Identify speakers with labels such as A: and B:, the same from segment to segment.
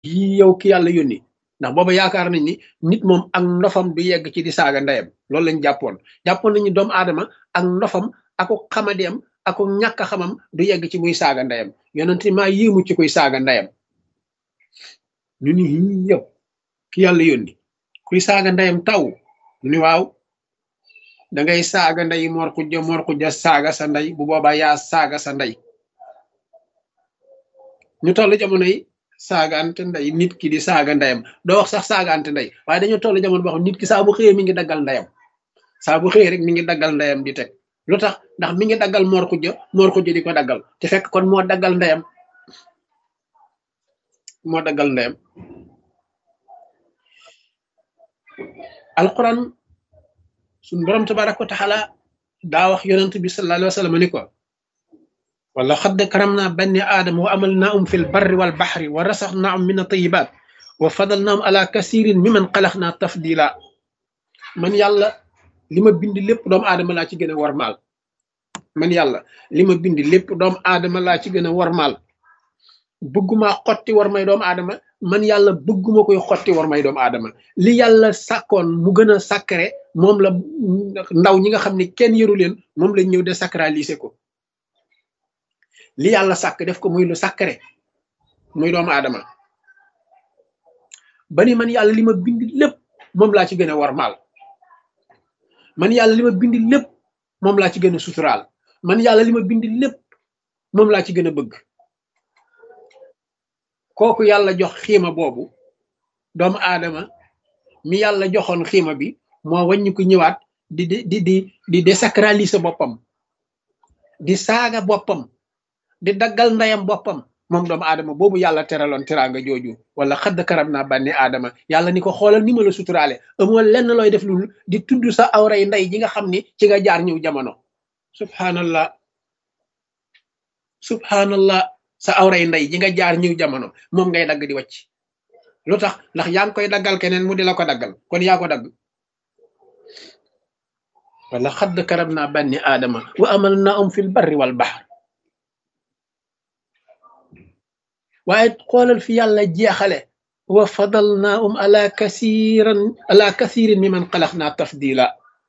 A: yii yow ki yàlla yónni ndax booba yaakaar nañ ni nit moom ak ndofam du yegg ci di saaga ndeyam loolu lañ jàppoon jàppoon nañu doomu aadama ak ndofam ako xamadeem ako ñàkk a xamam du yegg ci muy saaga ndeyam yonent maa yéemu ci kuy saaga ndeyam ñu ni yii yow ki yàlla yónni kuy saaga ndeyam taw ñu ni waaw da ngay saaga ndey mor xujja mor xujja saaga sa ndey bu boobaa yaa saaga sa ndey ñu toll jamono yi saagaante ndey nit ki di saaga ndeyam doo wax sax saagaante ndey waaye dañoo toll jamono boo xam nit ki saa bu xëyee mi ngi daggal ndeyam saa bu xëyee rek mi ngi daggal ndeyam di teg lu tax ndax mi ngi daggal mor xujja mor xujja di ko daggal te fekk kon moo daggal ndeyam moo daggal ndeyam alquran suñ borom tabaraka wa taala daa wax yonent bi sallallahu alayhi wa sallam ni ko wala xadd karam naa banni aadama wa amal naa um fi l barri wal baxri wa rasax naa um min atayibaat wa fadal naa um ala kasirin mi man xalax naa tafdila man yàlla li ma bind lépp doomu aadama laa ci gën a warmaal man yàlla li ma bind lépp doomu aadama laa ci gën a warmaal bëgguma xotti war may doomu aadama man yàlla bëgguma koy xotti war may doomu aadama li yàlla sàkkoon mu gën a sacré moom la ndaw ñi nga xam ne kenn yëru leen moom lañ ñëw de sacraliser ko li yàlla sàkk def ko muy lu sacré muy doomu aadama ba ni man yàlla li ma bind lépp moom laa ci gën a warmaal man yàlla li ma bind lépp moom laa ci gën a suturaal man yàlla li ma bind lépp moom laa ci gën a bëgg kooku yàlla jox xiima boobu doomu aadama mi yàlla joxoon xiima bi moo wàññi ko ñëwaat di di di di di désacraliser boppam di saaga boppam di daggal ndeyam boppam moom doomu aadama boobu yàlla teraloon teraanga jooju wala xadd karam naa bànni aadama yàlla ni ko xoolal ni ma la suturaale amoo lenn looy def lu di tudd sa awray ndey ji nga xam ni ci nga jaar ñëw jamono subhanallah subhanallah sa awray ndey ji nga jaar ñëw jamono moom ngay dagg di wàcc lu tax ndax yaa ngi koy daggal keneen mu di la ko daggal kon yaa ko dagg wala xadd karam naa bànni aadama wa amal naa um fil barri wal bahr waaye xoolal fi yàlla jeexale wa fadal naa um ala kasiran ala kasirin mi man xalax naa tafdila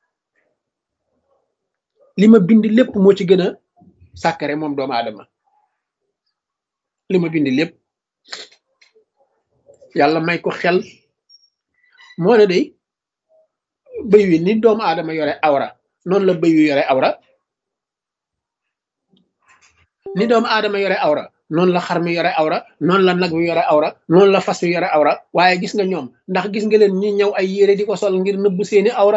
A: li ma bind lépp moo ci gën a sàkkare moom doomu aadama li ma bind lépp yàlla may ko xel moo ne day bëy wi ni doomu aadama yore awra noonu la bëy wi yore awra ni doomu aadama yore awra noonu la xar mi yore awra noonu la nag wi yore awra noonu la fas wi yore awra waaye gis nga ñoom ndax gis nga leen ñi ñëw ay yére di ko sol ngir nëbb seeni awra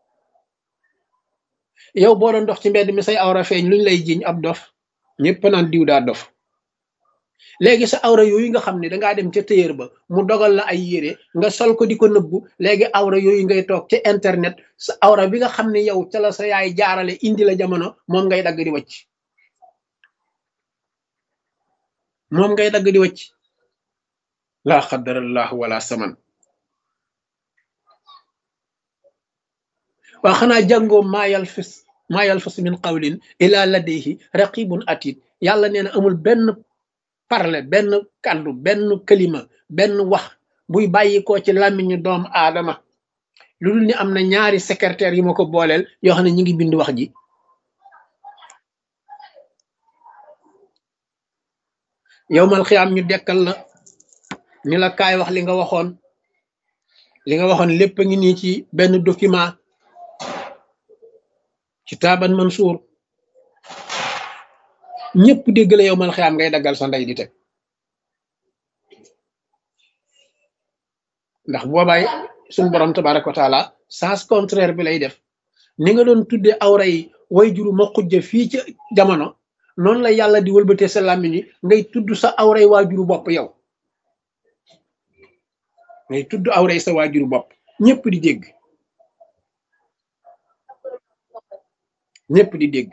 A: yow boo doon dox ci mbedd mi say awra feeñ luñ lay jiñ ab dof ñëpp naan diw daa dof léegi sa awra yooyu nga xam ne dangaa dem ca téyër ba mu dogal la ay yére nga sol ko di ko nëbbu léegi awra yooyu ngay toog ca internet sa awra bi nga xam ne yow ca la sa yaay jaarale indi la jamono moom ngay dagg di wacc moom ngay dagg di wacc laa xadarallahu wala saman waa xanaa jàngoo maayal fis maayal fis min qawlin ila ladayhi raqibun atid yàlla nee na amul benn parle benn kàddu benn kalima benn wax buy bàyyi ko ci làmmiñu doomu aadama lu dul ni am na ñaari secrétaire yi ma ko booleel yoo xam ne ñi ngi bind wax ji yow mal xiyaam ñu dekkal la ni la kaay wax li nga waxoon li nga waxoon lépp a ngi nii ci benn document ci taaban mansuur ñëpp dégg la yow mal xiyaam ngay daggal sa ndey di teg ndax boobaay suñ borom tabaraka wa taala sens contraire bi lay def ni nga doon tudde awra yi way juru ma xujja fii ci jamono noonu la yàlla di wëlbatee sa làmmiñ yi ngay tudd sa awray waajuru bopp yow ngay tudd awray sa waajuru bopp ñëpp di dégg ñëpp di dégg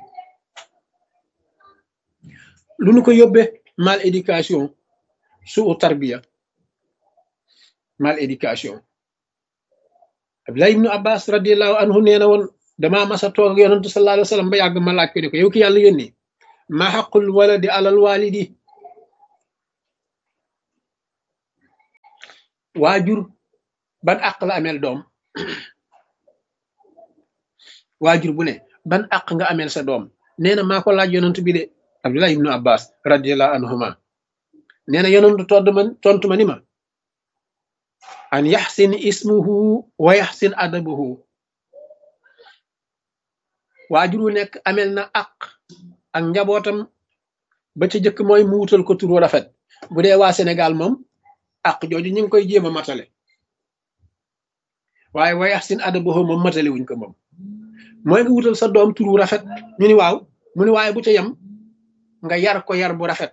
A: lu nu ko yóbbee mal éducation suu tarbiya mal éducation Abdullah ibnu Abbas radiallahu anhu nee na woon damaa masa toog ak yonantu sallallahu alayhi wa sallam ba yàgg ma laaj ko ne ko yow ki yàlla yónni ma xaqul waladi alal walidi waajur ban àq la ameel doom waajur bu ne ban àq nga ameel sa doom nee na maa ko laaj yonent bi de abdullah ibnu abbas radiallahu anhuma nee na yonent todd ma tontu ma ni ma an yaxsin ismuhu wa yaxsin adabuhu waajur wu nekk amel na àq ak njabootam ba ca jëkk mooy mu wutal ko turu rafet bu dee waa Sénégal moom àq jooju ñu ngi koy jéem a matale waaye wa yaxsin adabuhu moom matale wuñ ko moom mooy nga wutal sa doom turu rafet ñu ni waaw mu ni waaye bu ca yem nga yar ko yar bu rafet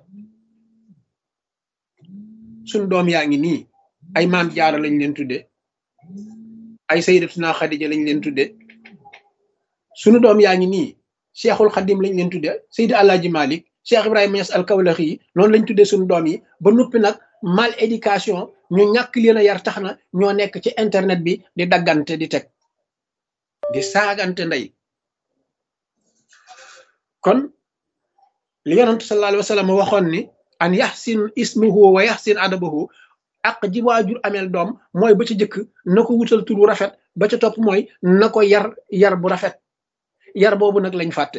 A: suñ doom yaa ngi nii ay maam jaara lañ leen tudde ay sayyidatuna xadija lañ leen tudde sunu doom yaa ngi nii cheikhul xadim lañ leen tudde saydi alaaji malik cheikh ibrahima Niass al kawlax yi noonu lañ tudde suñu doom yi ba noppi nag mal éducation ñu ñàkk leen a yar tax na ñoo nekk ci internet bi di daggante di teg di saagante ndey kon li yonent sallallahu alayhi wa sallam waxoon ni an yaxsin ismuhu wa yaxsin adabahu ak ji waajur ameel doom mooy ba ca jëkk na ko wutal tur bu rafet ba ca topp mooy na ko yar yar bu rafet yar boobu nag lañ fàtte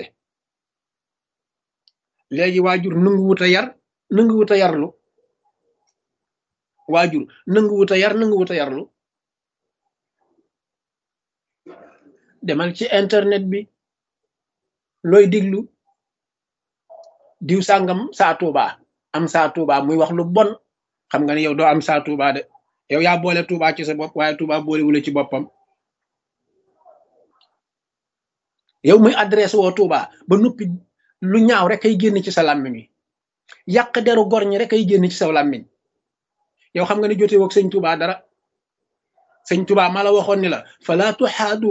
A: léegi waajur nangu wut a yar nangu wut a yarlu waajur nangu wut a yar nangu wut a yarlu demal ci internet bi looy diglu diw sàngam saa tuuba am saa tuuba muy wax lu bon xam nga ne yow doo am saa tuuba de yow yaa boole tuuba ci sa bopp waaye tuuba boole wula ci boppam yow muy adresse woo tuuba ba noppi lu ñaaw rek ay génn ci sa làmmiñ wi yàq deru gor ñi rek ay génn ci sa làmmiñ yow xam nga ne jote woog sëñ tuuba dara sëñ tuuba ma la waxoon ni la fala tuxaadu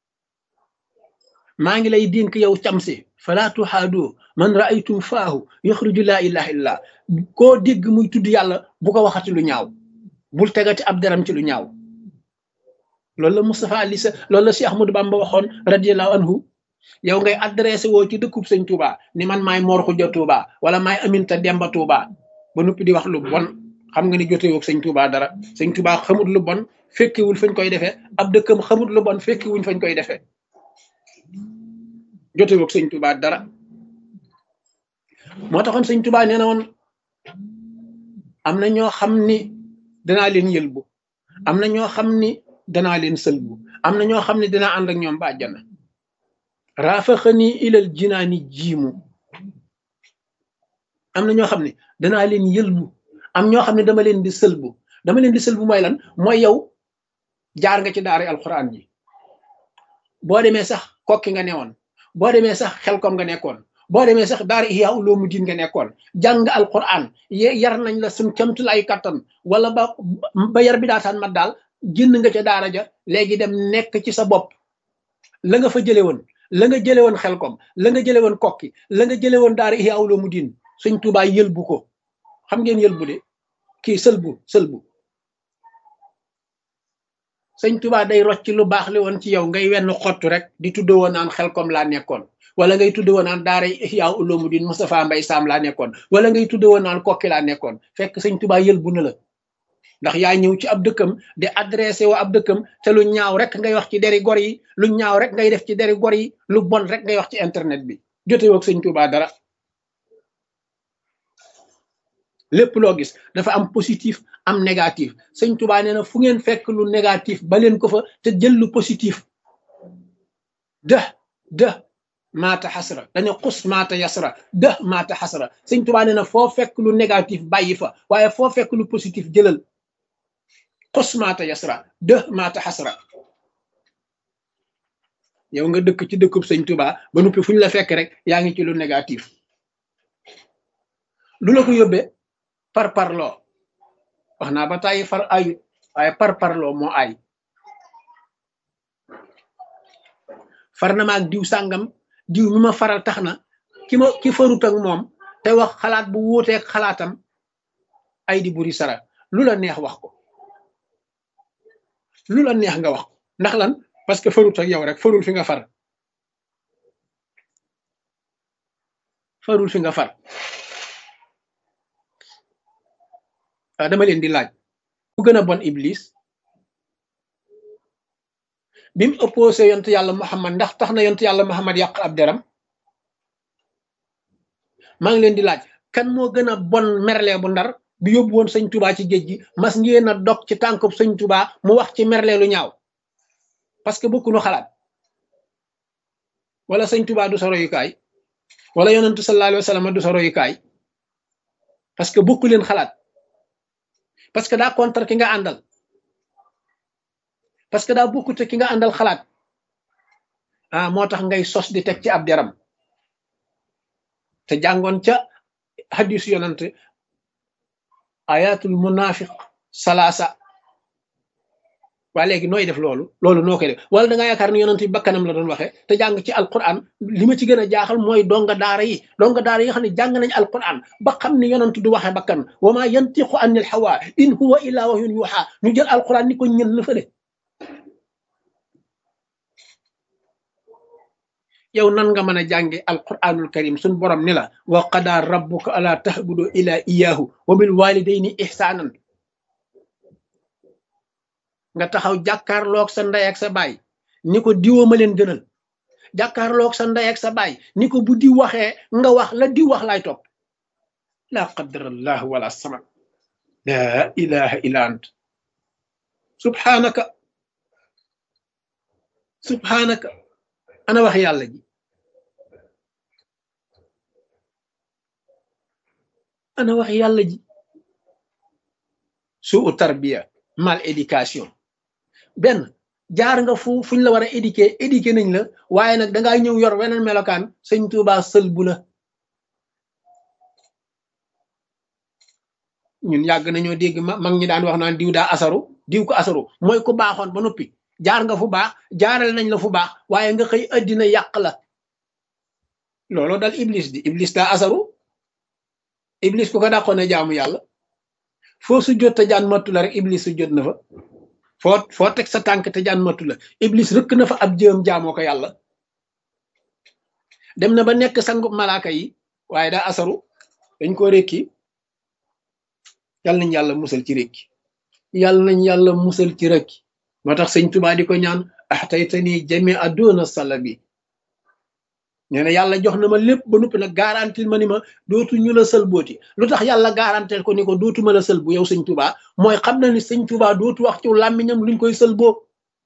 A: maa ngi lay dénk yow camsi fala tuxaadu man raaytum faahu yaxruju laa ilaha illa koo dégg muy tudd yàlla bu ko waxati lu ñaaw bul tegati ab deram ci lu ñaaw loolu la Moustapha Ali sa loolu la si Ahmadou Bamba waxoon radiallahu anhu yow ngay adressé woo ci dëkkub sëñ Touba ni man maay Mor Xuja Touba wala maay Aminta Demba Touba ba noppi di wax lu bon xam nga ni jote woog sëñ Touba dara sëñ Touba xamut lu bon fekkiwul fañ koy defee ab dëkkam xamut lu bon fekkiwuñ fañ koy defee jote woog sëñ Touba dara moo taxoon sëñ Touba nee na woon am na ñoo xam ni danaa leen yëlbu am na ñoo xam ni danaa leen sëlbu am na ñoo xam ne dinaa ànd ak ñoom ba àjjana raafaxani ilal jinaani jiimu am na ñoo xam ne danaa leen yëlbu am ñoo xam ne dama leen di sëlbu dama leen di sëlbu mooy lan mooy yow jaar nga ci daara alxuraan ji boo demee sax kokki nga newoon boo demee sax xelkom nga nekkoon boo demee sax daara ihya ulumuddin nga nekkoon jàng alquran yar nañ la suñ camtul ay kattan wala ba ba yar bi daataan mat daal génn nga ca daara ja léegi dem nekk ci sa bopp la nga fa jële woon la nga jële woon xelkom la nga jële woon kokki la nga jële woon daara ihya ulumuddin suñ tubaa yëlbu ko xam ngeen yëlbu de kii sëlbu sëlbu sëñ tubaa day rocc lu baax li woon ci yow ngay wenn xottu rek di tuddoo woon naan xelkom laa nekkoon wala ngay tudde woon naan daara ihya ulumuddin Moustapha Mbay Sam laa nekkoon wala ngay tudde woon naan kokki laa nekkoon fekk sëñ tubaa yëlbu na la ndax yaa ñëw ci ab dëkkam di adressé woo ab dëkkam te lu ñaaw rek ngay wax ci deri gor yi lu ñaaw rek ngay def ci deri gor yi lu bon rek ngay wax ci internet bi jote woog sëñ tubaa dara lépp loo gis dafa am positif am négatif sëñ tubaa nee na fu ngeen fekk lu négatif ba leen ko fa te jël lu positif dë dë maata xasra dañu xus maata yasra dë maata xasra sëñ tubaa nee na foo fekk lu négatif bàyyi fa waaye foo fekk lu positif jëlal xus maata yasra dë maata xasra yow nga dëkk ci dëkkub sëñ tubaa ba noppi fu ñu la fekk rek yaa ngi ci lu négatif lu la ko yóbbee par parloo wax naa ba tàyyi far ayut waaye par parloo moo ay far na ma ak diw sàngam diw mi ma faral tax na ki ma ki farut ak moom te wax xalaat bu wuuteeg xalaatam ay di buri sara lu la neex wax ko lu la neex nga wax ko ndax lan parce que farut ak yow rek farul fi nga far farul fi nga far dama leen di laaj ku gën a bon iblis bi mu opposé yontu yàlla muhammad ndax tax na yontu yàlla muhammad yàq ab deram maa ngi leen di laaj kan moo gën a bon merle bu ndar bi yóbbu woon sëñ tubaa ci géej gi mas ngeen a dog ci tànkub sëñ tubaa mu wax ci merle lu ñaaw parce que bokkuñu xalaat wala sëñ tubaa du sa royukaay wala yonentu sallallahu alayhi wa sallam du sa royukaay parce que bokku leen xalaat parce que daa contre ki nga àndal parce que daa bokkute ki nga àndal xalaat ah moo tax ngay sos di teg ci ab deram te jàngoon ca hadis yonent ayatul munafiq salaasa waa léegi nooy def loolu loolu noo koy def wala da nga yaakaar ni yonent bi bakkanam la doon waxee te jàng ci alquran li ma ci gën a jaaxal mooy donga daara yi donga daara yi nga xam ne jàng nañ alquran ba xam ne yonent du waxee bakkan wa ma yantiqu anil hawa in huwa illa wahyun yuha ñu jël alquran ni ko ñën la fële yow nan nga mën a jànge alquranul karim suñ borom ni la wa qada rabbuka ala tahbudu ila iyahu wa bil walidayni ihsanan nga taxaw jàkkaarloog sa ndey ak sa baay ni ko diwoo ma leen gënal jàkkaarloog sa ndey ak sa baay ni ko bu di waxee nga wax la di wax laay topp la qadarallah wala sama la ilaha illa ant subhanaka subhanaka ana wax yàlla ji ana wax yàlla ji suu tarbiya mal éducation benn jaar nga fu fuñ la war a éduquer éduquer nañ la waaye nag dangaa ñëw yor weneen melokaan sëñ Tuubaa sël bu la ñun yàgg nañoo dégg ma mag ñi daan wax naan diw daa asaru diw ko asaru mooy ku baaxoon ba noppi jaar nga fu baax jaaral nañ la fu baax waaye nga xëy addina yàq la looloo dal iblis di iblis daa asaru iblis ku ko dàqoon a jaamu yàlla foo su jot te jaan mattu la rek iblis su jot na fa foo foo teg sa tànk te jaan mattu la iblis rëkk na fa ab jëm jaamoo ko yàlla dem na ba nekk sangu malaaka yi waaye daa asaru dañ ko rékki yàlla nañ yàlla musal ci rékki yàlla nañ yàlla musal ci rékki moo tax sëñ Tuubaa di ko ñaan axtaytani jami aduna salabi nee na yàlla jox na ma lépp ba noppi nag garantil ma ni ma dootu ñu la sël booti lu tax yàlla garantil ko ni ko dootu ma la sël bu yow sëñ Tuubaa mooy xam na ni sëñ Tuubaa dootu wax ci làmmiñam luñ koy sël boo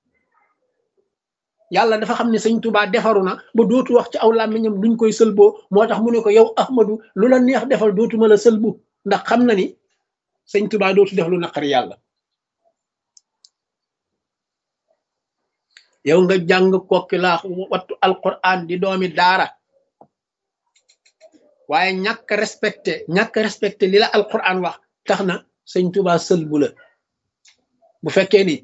A: yàlla dafa xam ne sëñ Tuubaa defaru na ba dootu wax ci aw làmmiñam luñ koy sël boo moo tax mu ne ko yow Ahmadu lu la neex defal dootu ma la sël bu ndax xam na ni sëñ Tuubaa dootu def lu naqari yàlla yow nga jàng kokki laa wattu alquran di doomi daara waaye ñàkk respecté ñàkk respecté li la alquran wax tax na sëñ Tuubaa sël bu la bu fekkee ni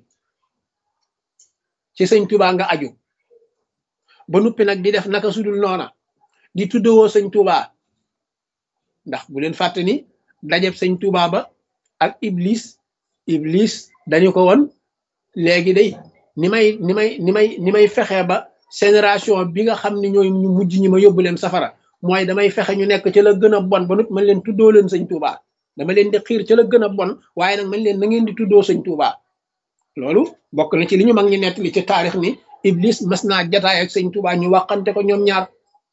A: ci sëñ Tuubaa nga aju ba nuppi nag di def naka sudul noona di tuddewoo sëñ Tuubaa ndax bu leen fàtte ni dajeb sëñ Tuubaa ba ak iblis iblis dañu ko woon léegi day ni may ni may ni may ni may fexe ba génération bi nga xam ne ñooy ñu mujj ñi ma yóbbu leen safara mooy damay fexe ñu nekk ca la gën a bon ba nut man leen tuddoo leen sëñ Tuuba dama leen di xiir ca la gën a bon waaye nag man leen na ngeen di tuddoo sëñ Tuuba loolu bokk na ci li ñu mag ñi nettali ci taarix ni Iblis mas naa jataay ak sëñ Tuuba ñu waxante ko ñoom ñaar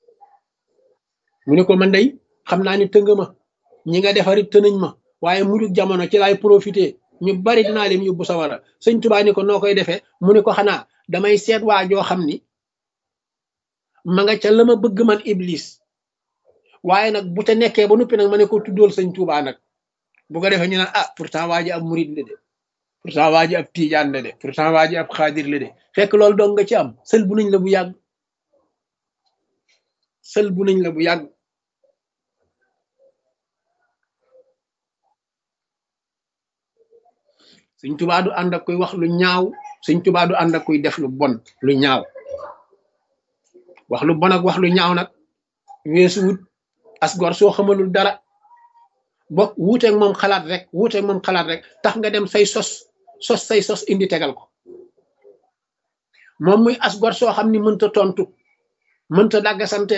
A: mu ne ko man day xam naa ni tënga ma ñi nga defarit tënañ ma waaye mujj jamono ci laay profité ñu bari dinaa leen yóbbu sawara sëñ Tuubaa ni ko noo koy defee mu ne ko xanaa damay seet waa joo xam ni ma nga ca la ma bëgg man iblis waaye nag bu ca nekkee ba noppi nag ma ne ko tuddool sëñ Tuubaa nag bu ko defee ñu naan ah pourtant waa ji ab murid la de pourtant waa ji ab tiijaan la de pourtant waa ji ab xaadir la de fekk loolu dong nga ci am sël bu nañ la bu yàgg sël bu nañ la bu yàgg sëñ tubaa du ànd ak kuy wax lu ñaaw sëñ tubaa du ànd ak kuy def lu bon lu ñaaw wax lu bon ak wax lu ñaaw nag weesu wut as gor soo xamalul dara bokk wuuteeg moom xalaat rek wuuteeg moom xalaat rek tax nga dem say sos sos say sos indi tegal ko moom muy as gor soo xam ni mënta tontu mënta dàgga sante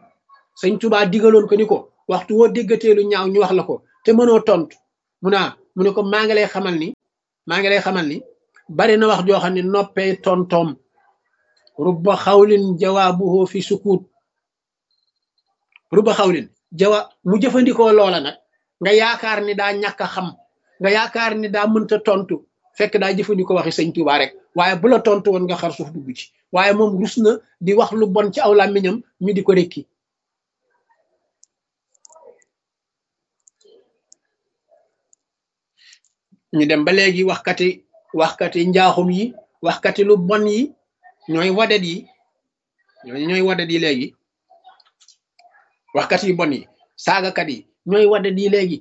A: sëñ tubaa digaloon ko ni ko waxtu woo déggatee lu ñaaw ñu wax la ko te mënoo tontu mu naa mu ne ko maa ngi lay xamal ni maa ngi lay xamal ni bari na wax joo xam ne noppee tontoom rubba xawlin jawaabuhu fi sukut rubba xawlin jawa mu jëfandikoo loola nag nga yaakaar ni daa ñàkk a xam nga yaakaar ni daa mënta tontu fekk daa jëfandikoo waxi sëñ Tuubaa rek waaye bu la tontu woon nga xar suuf dugg ci waaye moom rus na di wax lu bon ci aw làmmiñam ñu di ko rekki ñu dem ba léegi waxkati waxkati njaaxum yi waxkati lu bon yi ñooy wadet yi ñooy ñooy wadet yi léegi waxkat yu bon yi saagakat yi ñooy wadet yi léegi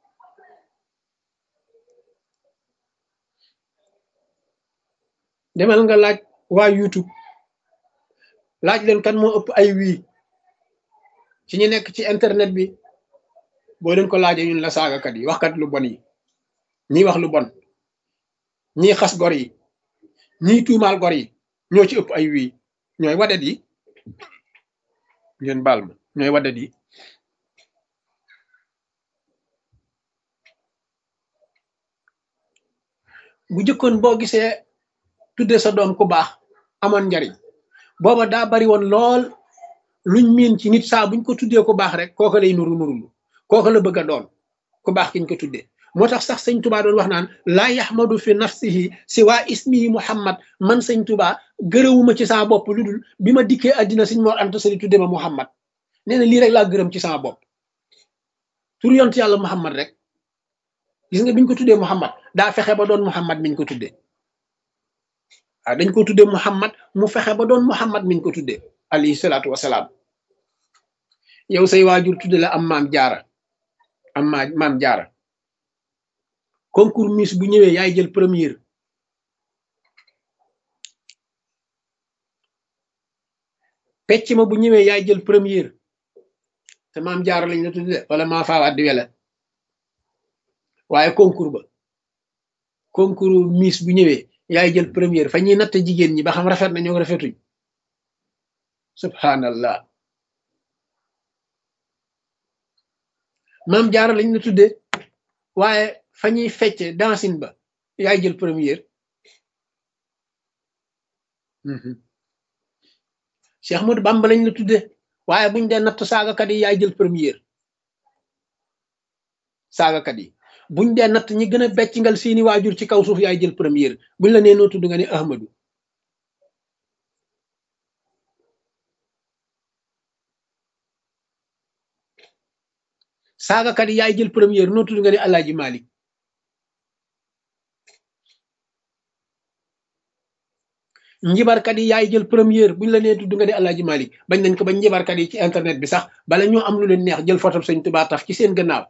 A: demal nga laaj waa YouTube laaj leen kan moo ëpp ay wii ci ñu nekk ci internet bi boo leen ko laajee ñun la saagakat yi waxkat lu bon yi ñii wax lu bon ñii xas gor yi ñii tuumaal gor yi ñoo ci ëpp ay wii ñooy wadet yi ngeen baal ma ñooy wadet yi bu jëkkoon boo gisee tudde sa doom ku baax amoon njariñ booba daa bari woon lool luñ miin ci nit saa buñ ko tuddee ku baax rek kooka lay nuru nurulu kooka la bëgg a doon ku baax kiñ ko tuddee moo tax sax sëñ tubaa doon wax naan laa yaxmadu fi nafsihi si waa ismihi muhammad man sëñ tubaa gërëwuma ci sama bopp lu dul bi ma dikkee àddina sëñ Mor Anta Sali tudde ma muhammad nee na lii rek laa gërëm ci sama bopp tur yont yàlla muhammad rek gis nga biñ ko tuddee muhammad daa fexe ba doon muhammad miñ ko tuddee waaw dañ ko tuddee muhammad mu fexe ba doon muhammad miñ ko tuddee alayhi salaatu wasalaam yow say waajur tudde la am maam jaara am ma maam jaara concours Miss bu ñëwee yaay jël première pecc ma bu ñëwee yaay jël première te maam jaara lañ la tudde wala maa faawaat di wele waaye concours ba concours Miss bu ñëwee yaay jël première fa ñuy natt jigéen ñi ba xam rafet na ñoo rafetuñ subhanallah maam jaara lañ la tudde waaye fa ñuy fecce dansin ba yaay jël première Cheikh Modou Bamba lañ la tudde waaye buñ dee natt saagakat yi yaay jël première saagakat yi buñ dee natt ñi gën a beccingal seeni waajur ci kaw suuf yaay jël première buñ la nee noo tudd nga ne Ahmadu saagakat yi yaay jël première noo tudd nga ne Alaaji Malik njibarkat yi yaay jël première buñ la nee tudd nga ne Alaaji Malik bañ nañ ko ba njibarkat yi ci internet bi sax bala ñoo am lu leen neex jël photo Sëñ Tuubaa taf ci seen gannaaw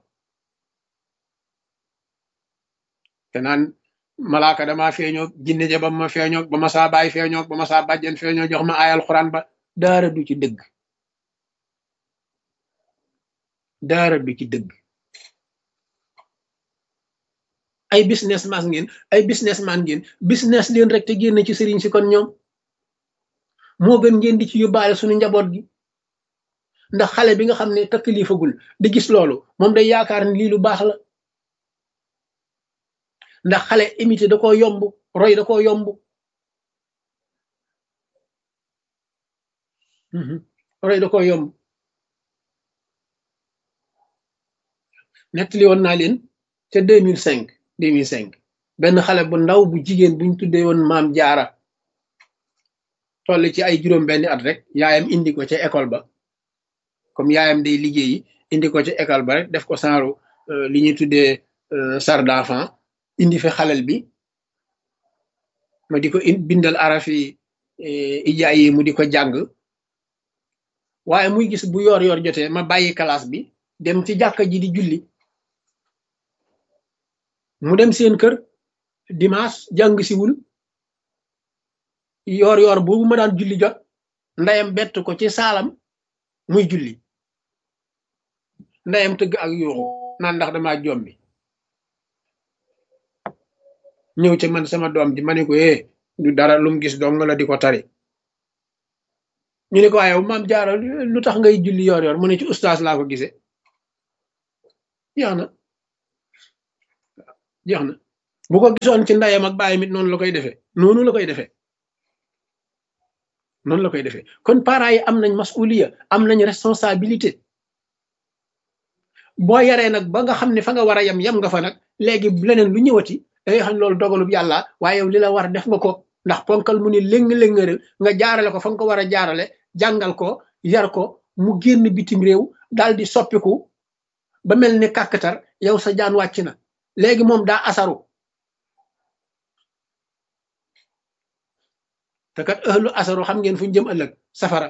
A: te naan malaaka dama feeñoo jinne ja ba ma feeñoo ba ma saa baay feeñoo ba ma saa bàjjen feeñoo jox ma ayal xuraan ba daara du ci dëgg daara du ci dëgg ay business man ngeen ay business man ngeen business leen rek te génn ci sëriñ si kon ñoom moo gën ngeen di ci yóbbaale suñu njaboot gi ndax xale bi nga xam ne takkilifagul di gis loolu moom day yaakaar ni lii lu baax la ndax xale imité da koo yomb roy da koo yomb roy da koo yomb nettali woon naa leen ca deux mille cinq deux mille cinq benn xale bu ndaw bu jigéen buñ tuddee woon maam jaara toll ci ay juróom benn at rek yaayam indi ko ca école ba comme yaayam day liggéeyi indi ko ca école ba rek def ko saaru li ñuy tuddee sar d'enfant indi fi xalel bi ma di ko bindal arafi ijaay yi mu di ko jàng waaye muy gis bu yoor yoor jotee ma bàyyi classe bi dem ci jàkka ji di julli mu dem seen kër dimanche jàng siwul yoor yoor boobu ma daan julli jot ndeyam bett ko ci saalam muy julli ndeyam tëgg ak yuuxu naan ndax dama jombi ñëw ca man sama doom ji ma ne ko eh du dara lum gis dong la di ko tari ñu ne ko waaye maam jaara lu tax ngay julli yoor yoor mu ne ci ustaas laa ko gisee yaa na jeex na bu ko gisoon ci ndeyam ak bàyyam it noonu la koy defee noonu la koy defee noonu la koy defee kon parents yi am nañ masuliya am nañ responsabilité boo yaree nag ba nga xam ne fa nga war a yem yem nga fa nag léegi leneen lu ñëwati da ngay xam loolu dogalub yàlla waaye yow li la war def nga ko ndax ponkal mu ni léng-léngëral nga jaarale ko fa nga ko war a jaarale jàngal ko yar ko mu génn bitim réew daal di soppiku ba mel ni kàkkatar yow sa jaan wàcc na léegi moom daa asaru te kat ëhlu asaru xam ngeen fu ñu jëm ëllëg safara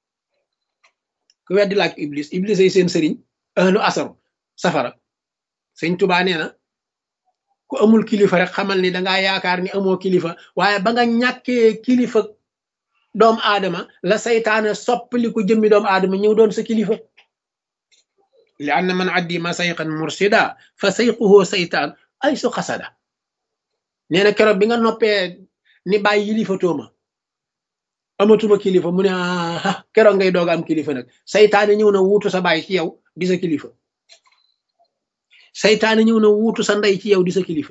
A: ku weddi laaj iblis iblis ay seen sëriñ ëhlu asaru safara sëñ tubaa nee na ku amul kilifa rek xamal ni dangaa yaakaar ni amoo kilifa waaye ba nga ñàkkee kilifa doomu aadama la saytaane soppali ko jëmmi doomu aadama ñëw doon sa kilifa li anna man addi ma sayqan mursida fa sayquhu saytaan ay su xasada nee na keroog bi nga noppee ni bàyyi yilifa tooma amatuma kilifa mu ne ah keroog ngay doog am kilifa nag saytaane ñëw na wuutu sa baay ci yow di sa kilifa saytaane ñëw na wuutu sa ndey ci yow di sa kilifa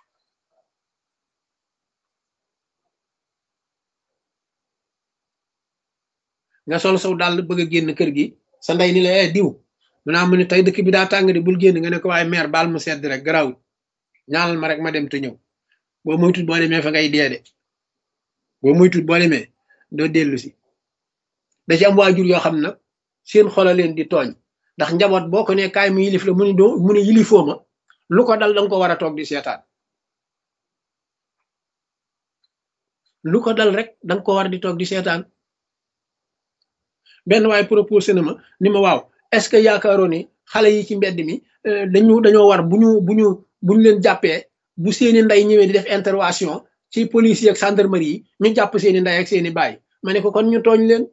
A: nga sol saw dàll bëgg a génn kër gi sa ndey ni la eh diw mu naa mu ne tey dëkk bi daa tàng de bul génn nga ne ko waaye meer baal mu sedd rek garawut ñaanal ma rek ma dem te ñëw boo moytut boo demee fa ngay dee de boo moytut boo demee doo dellu si da ci am waajur yoo xam nag seen xola leen di tooñ ndax njaboot boo ko ne kaay mu yilif la mu ni doo mu ne yilifoo ma lu ko dal danga ko war a toog di seetaan lu ko dal rek danga ko war di toog di seetaan benn waaye proposé na ma ni ma waaw est-ce que yaakaaroo ni xale yi ci mbedd mi dañu dañoo war bu ñu bu ñu bu ñu leen jàppee bu seeni ndey ñëwee di def intervention ci police ak gendarmerie yi ñu jàpp seeni ndey ak seeni baay ma ne ko kon ñu tooñ leen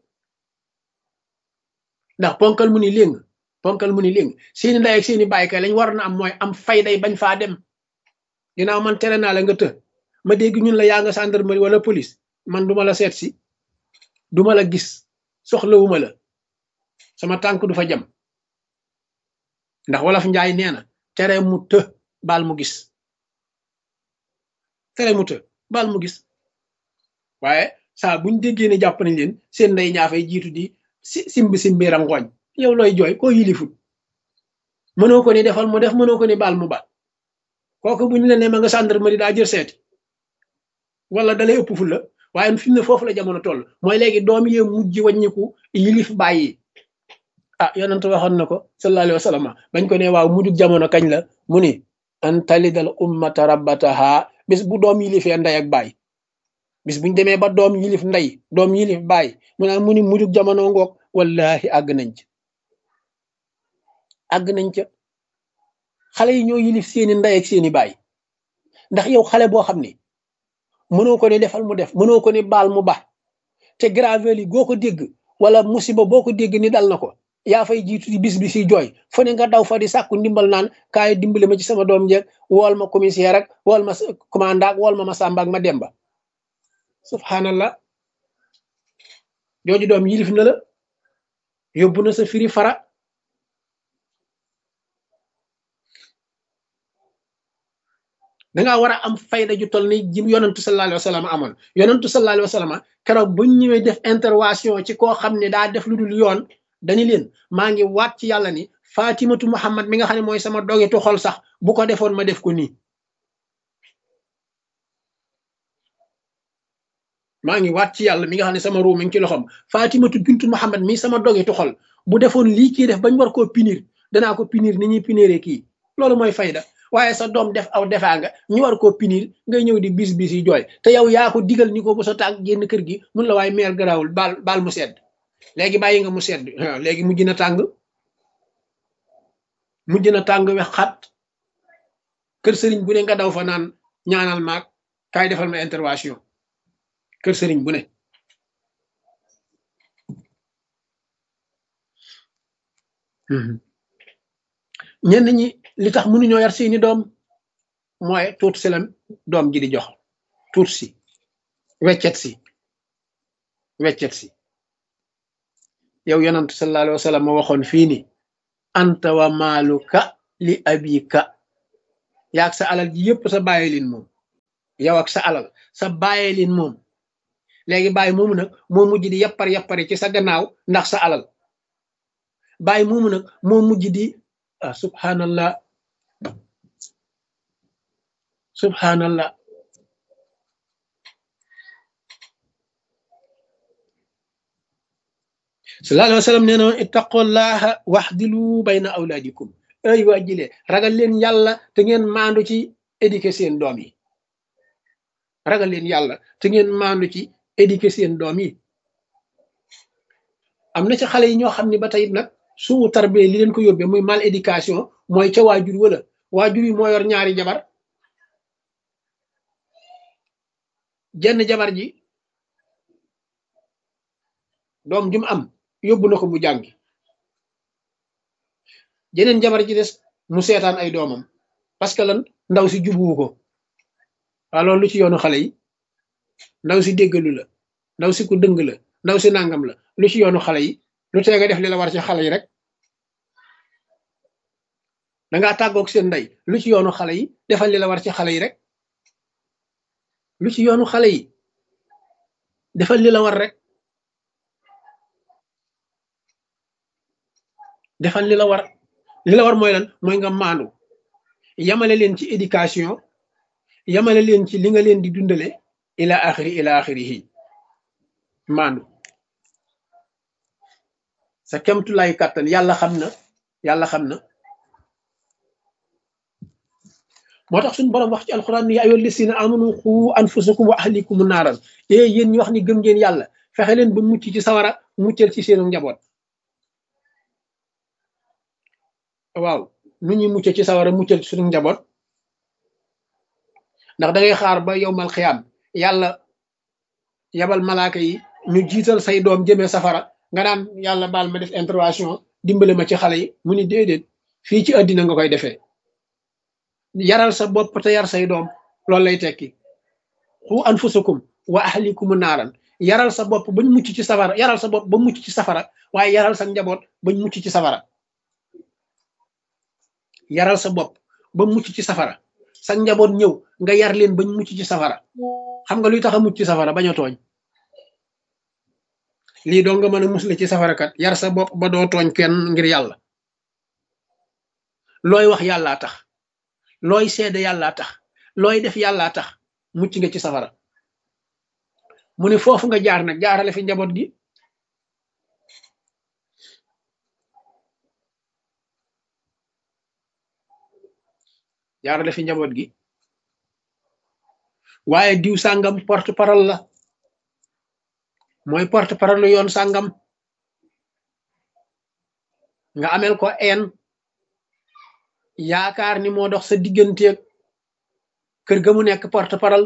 A: ndax ponkal mu ni léng ponkal mu ni léng seeni ndey ak seeni baay kay lañ war na am mooy am fayday bañ faa dem ginnaaw man tere naa la nga të ma dégg ñun la yaa nga gendarmerie wala police man duma la seet si duma la gis soxlawuma la sama tànk du fa jam ndax wolof njaay nee na tere mu të baal mu gis tere mu të baal mu gis waaye saa buñ déggee ne jàpp nañ leen seen ndey ñaafay jiitu di si simbi simbi rangooñ yow looy jooy koo yilifut mënoo ko ni defal mu def mënoo ko ni baal mu baal kooku buñ la ne ma nga gendarmerie daa jël seeti wala dalay ëpp fu la waaye fi mu ne foofu la jamono toll mooy léegi doom yee mujj wàññiku yilif bàyyi ah yonent waxoon na ko sallallahu alayhi wa sallam bañ ko ne waaw mujjug jamono kañ la mu ni an talidal ummata rabbataha bis bu doom yilifee ndey ak baay bis buñ demee ba doom yilif ndey doom yilif baay mu naa mu ni mujjug jamono ngoog wallahi àgg nañ ca àgg nañ ca xale yi ñoo yilif seeni ndey ak seeni baay ndax yow xale boo xam ni mënoo ko ne defal mu def mënoo ko ne baal mu ba te gravel yi goo ko dégg wala musiba boo ko dégg ni dal na ko yaa fay jiitu di bis bi si jooy fu ne nga daw fa di sàkku ndimbal naan kaay dimbale ma ci sama doom jeeg wool ma commissaire ak wool ma commandant wool ma ma sàmba ak ma demba subhanallah jooju doom yilif na la yóbbu na sa firi fara dangaa war a am fayda ju toll ni ji yonantu sallallahu alayhi wa sallam amoon yonantu sallallahu alayhi wa sallam keroog buñ ñëwee def intervention ci koo xam ne daa def lu dul yoon dañu leen maa ngi waat ci yàlla ni fatimatu muhammad mi nga xam ne mooy sama dogetu xol sax bu ko defoon ma def ko nii maa ngi waat ci yàlla mi nga xam ne sama ruu mi ngi ci loxoom fatimatu bintu muhammad mi sama dogetu xol bu defoon lii kii def bañ war koo punir danaa ko punir ni ñuy puniree kii loolu mooy fayda waaye sa doom def aw defaa nga ñu war koo punir ngay ñëw di bis bis yi jooy te yow yaa ko digal ni ko bu sa tànk génn kër gi mun la waaye meer garaawul baal baal mu sedd léegi bàyyi nga mu sedd léegi mujj na tàng mujj na tàng we xat kër sëriñ bu ne nga daw fa naan ñaanal maag kaay defal ma intervention kër sëriñ bu ne ñenn ñi li tax mënuñoo yar seeni doom mooy tuut si la doom ji di jox tuut si weccet si weccet si yow yonant sallallahu alayhi wa sallam ma waxoon fii ni anta wa maaluka li abika yaag sa alal ji yëpp sa bàyyi lin moom yow ak sa alal sa bàyyi lin moom léegi bàyyi moomu nag moo mujj di yappar yappari ci sa gannaaw ndax sa alal bàyyi moomu nag moo mujj di ah subhanallah subhanallah sallallahu alayhi wa sallam nee na ittaqullaha waxdilu bayna awlaadikum ay waa jile ragal leen yàlla te ngeen maandu ci éduquer seen doom yi ragal leen yàlla te ngeen maandu ci éduquer seen doom yi am na ci xale yi ñoo xam ne ba tey nag suu tarbiya li leen ko yóbbee muy mal éducation mooy ca waajur wala waajur yi moo yor ñaari jabar jenn jabar ji doom jum am yóbbu na ko mu jàngi jeneen jabar ji des mu seetaan ay doomam parce que lan ndaw si jubuwu ko waa loolu lu ci yoonu xale yi ndaw si déggalu la ndaw si ku dëng la ndaw si nangam la lu ci yoonu xale yi lu tee nga def li la war ci xale yi rek dangaa tàggoog seen ndey lu ci yoonu xale yi defal li la war ci xale yi rek lu ci yoonu xale yi defal li la war rek defal li la war li la war mooy lan mooy nga maandu yamale leen ci éducation yamale leen ci li nga leen di dundale ila axiri ila axirihi maandu sa kemtulaay kàttan yàlla xam na yàlla xam na moo tax suñu borom wax ci alxuraan ni yaa ayyuhal lazina amanu xu anfusakum wa ahlikum naaran ee yéen ñi wax ni gëm ngeen yàlla fexe leen ba mucc ci sawara muccal ci seenu njaboot waaw nu ñuy mucc ci sawara muccal ci suñu njaboot ndax da ngay xaar ba yowmal xiyaam yàlla yabal malaaka yi ñu jiital say doom jëmee safara nga naan yàlla baal ma def intervention dimbale ma ci xale yi mu ni déedéet fii ci àddina nga koy defee yaral sa bopp te yar say doom loolu lay tekki xu anfusakum wa ahlikum naaran yaral sa bopp bañ mucc ci safara yaral sa bopp ba mucc ci safara waaye yaral sa njaboot bañ mucc ci safara yaral sa bopp ba mucc ci safara sa njaboot ñëw nga yar leen bañ mucc ci safara xam nga luy tax a mucc ci safara bañ a tooñ lii doo nga mën a musle ci safara kat yar sa bopp ba doo tooñ kenn ngir yàlla looy wax yàllaa tax looy seede yàllaa tax looy def yàllaa tax mucc nga ci safara mu ne foofu nga jaar nag jaarale fi njaboot gi jaarale fi njaboot gi waaye diw sàngam porte parole la mooy porte parole yoon sàngam nga amel ko een yaakaar ni moo dox sa digganteeg kër ga mu nekk porte parole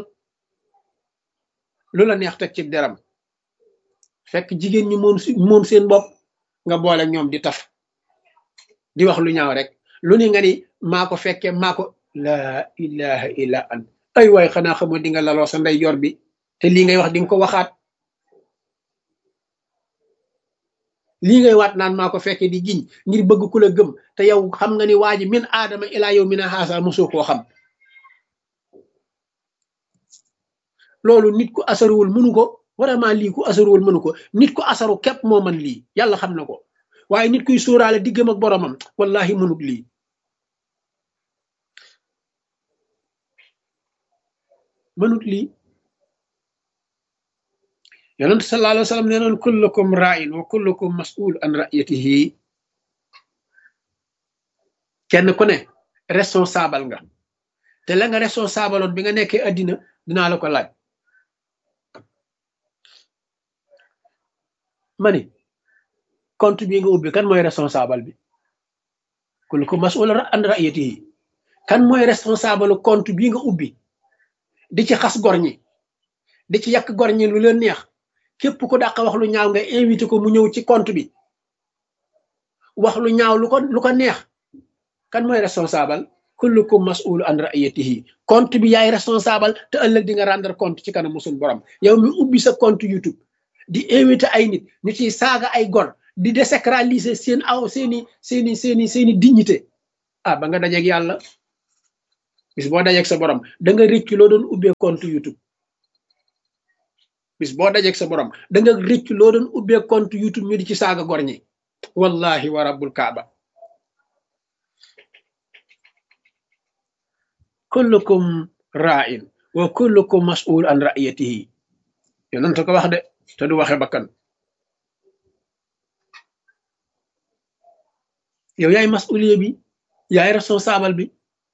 A: lu la neex teg ci deram fekk jigéen ñi moom moom seen bopp nga boole ñoom di taf di wax lu ñaaw rek lu ni nga ni maa ko fekke maa ko laa ilaha illa an ay waay xanaa xamoo di nga laloo sa ndey yor bi te lii ngay wax di nga ko waxaat lii ngay waat naan maa ko fekke di giñ ngir bëgg ku la gëm te yow xam nga ni waa ji min aadama ilaa yow mina xaasa mosoo koo xam loolu nit ku asaruwul mënu ko vraiment lii ku asaruwul mënu ko nit ku asaru képp moo man lii yàlla xam na ko waaye nit kuy sóoraale diggam ak boromam wallahi mënut lii mënut lii yonent sallallahu alayhi wa sallam nee noon kullukum ra'in wa kullukum mas'ul an ra'yatihi kenn ku ne responsable nga te la nga responsable oon bi nga nekkee addina dinaa la ko laaj ma ni compte bi nga ubbi kan mooy responsable bi kullukum mas'ul an ra'yatihi kan mooy responsable compte bi nga ubbi di ci xas gor ñi di ci yàq gor ñi lu leen neex képp ku dàq wax lu ñaaw nga invité ko mu ñëw ci compte bi wax lu ñaaw lu ko lu ko neex kan mooy responsable kullukum mas'ul an ra'yatihi compte bi yaay responsable te ëllëg di nga rendre compte ci kanam musul borom yow mi ubbi sa compte YouTube di invité ay nit ñu ciy saaga ay gor di désacraliser seen aw seeni seeni seeni seeni dignité ah ba nga dajeeg yàlla bis boo dajeeg sa borom da nga rëcc loo doon ubbee compte YouTube bis boo dajeeg sa borom da nga rëcc loo doon ubbee compte YouTube ñu di ci saaga gor ñi wallahi wa rabbul kaaba kullukum ra'in wa kullukum mas'ul an ra'iyatihi yonent ko wax de te du waxe bakkan yow yaay mas'uliye bi yaay responsable bi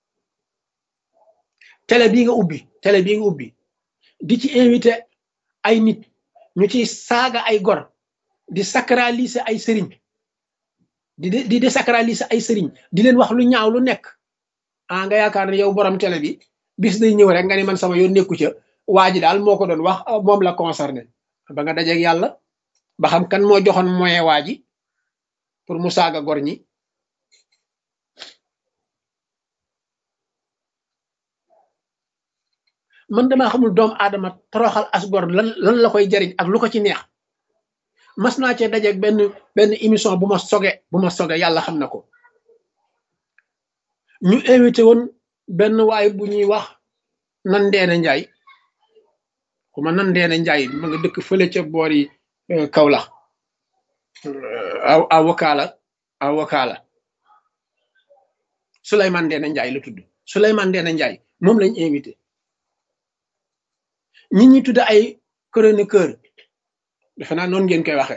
A: télé bii nga ubbi télé bii nga ubbi di ci invité ay nit ñu ci saaga ay gor di sacraliser ay sëriñ di di désacraliser ay sëriñ di leen wax lu ñaaw lu nekk ah nga yaakaar ne yow borom télé bi bis day ñëw rek nga ni man sama yoon nekku ca waa ji daal moo ko doon wax moom la concerné ba nga dajeeg yàlla ba xam kan moo joxoon moyen waa ji pour mu saaga gor ñi man damaa xamul doomu aadama toroxal as gor lan lan la koy jariñ ak lu ko ci neex mas naa cee dajeeg benn benn émission bu ma soge bu ma soge yàlla xam na ko ñu invité woon benn waay bu ñuy wax nan ndeena njaay xuma nan ndeena njaay ma nga dëkk fële ca boori Kaolack aw avocat la avocat la Souleymane ndeena njaay la tudd Souleymane ndeena njaay moom lañ invité ñi ñi tudd ay chroniqueur defe naa noonu ngeen koy waxe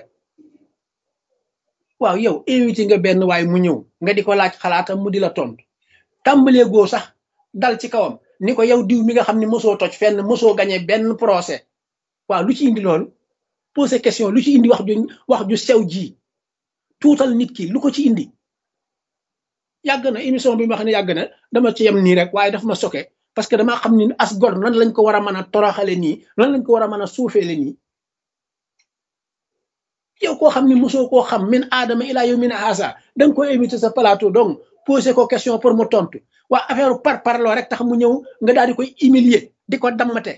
A: waaw yow invité nga benn waay mu ñëw nga di ko laaj xalaatam mu di la tontu tàmbalee goo sax dal ci kawam ni ko yow diw mi nga xam ne mosoo toj fenn mosoo gañe benn procès waaw lu ci indi loolu posé question lu ci indi wax ju wax ju sew ji tuutal nit ki lu ko ci indi yàgg na émission bi ma xam ne yàgg na dama ci yem nii rek waaye daf ma soke parce que damaa xam ni as gor nan lañ ko war a mën a toroxale nii nan lañ ko war a mën a suufeele nii yow koo xam ni mosoo koo xam min aadama ilaa yow min haasa da nga ko invité sa plateau donc posé ko question pour mu tontu waa affaire par parloo rek tax mu ñëw nga daal di koy humilier di ko dammate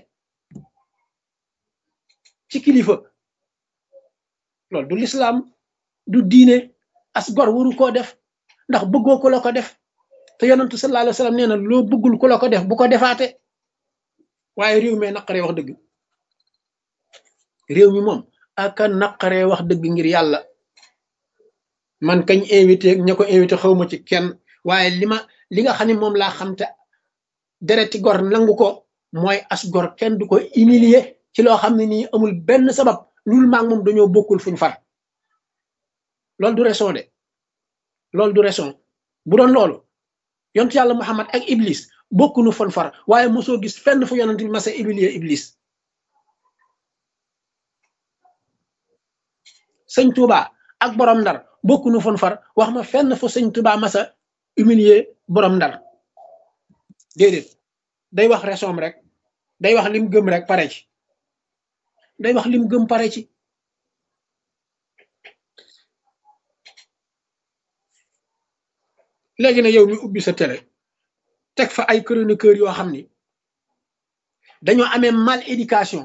A: ci kilifa loolu du lislaam du diine as gor waru koo def ndax bëggoo ko la ko def te yonentu sallallahu alayhi wa sallam nee na loo bëggul ku la ko def bu ko defaate waaye réew mi naqaree wax dëgg réew mi moom aka naqaree wax dëgg ngir yàlla man kañ invité ña ko invité xawma ci kenn waaye li ma li nga xam ne moom laa xam te dereti gor nangu ko mooy as gor kenn du ko humilier ci loo xam ne nii amul benn sabab lul maag moom dañoo bokkul fuñ far loolu du raison de loolu du raison bu doon loolu yontu yàlla Muhammad ak Iblis bokkunu fon far waaye mosoo gis fenn fu yonent bi masa humilier Iblis sëñ Touba ak borom ndar bokkunu fon far wax ma fenn fu sëñ Touba masa humilier borom ndar déedéet day wax raison rek day wax lim gëm rek pare ci day wax lim gëm pare ci léegi nag yow mi ubbi sa télé teg fa ay chroniqueur yoo xam ni dañoo amee mal éducation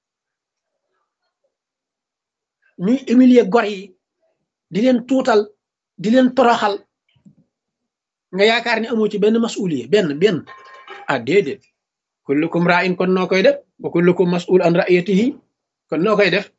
A: ñuy humilier gor yi di leen tuutal di leen toroxal nga yaakaar ni amoo ci benn masuliye benn benn ah déedéet kullukum ra'in kon noo koy def wa kullukum mas'ul an ra'iyatihi kon noo koy def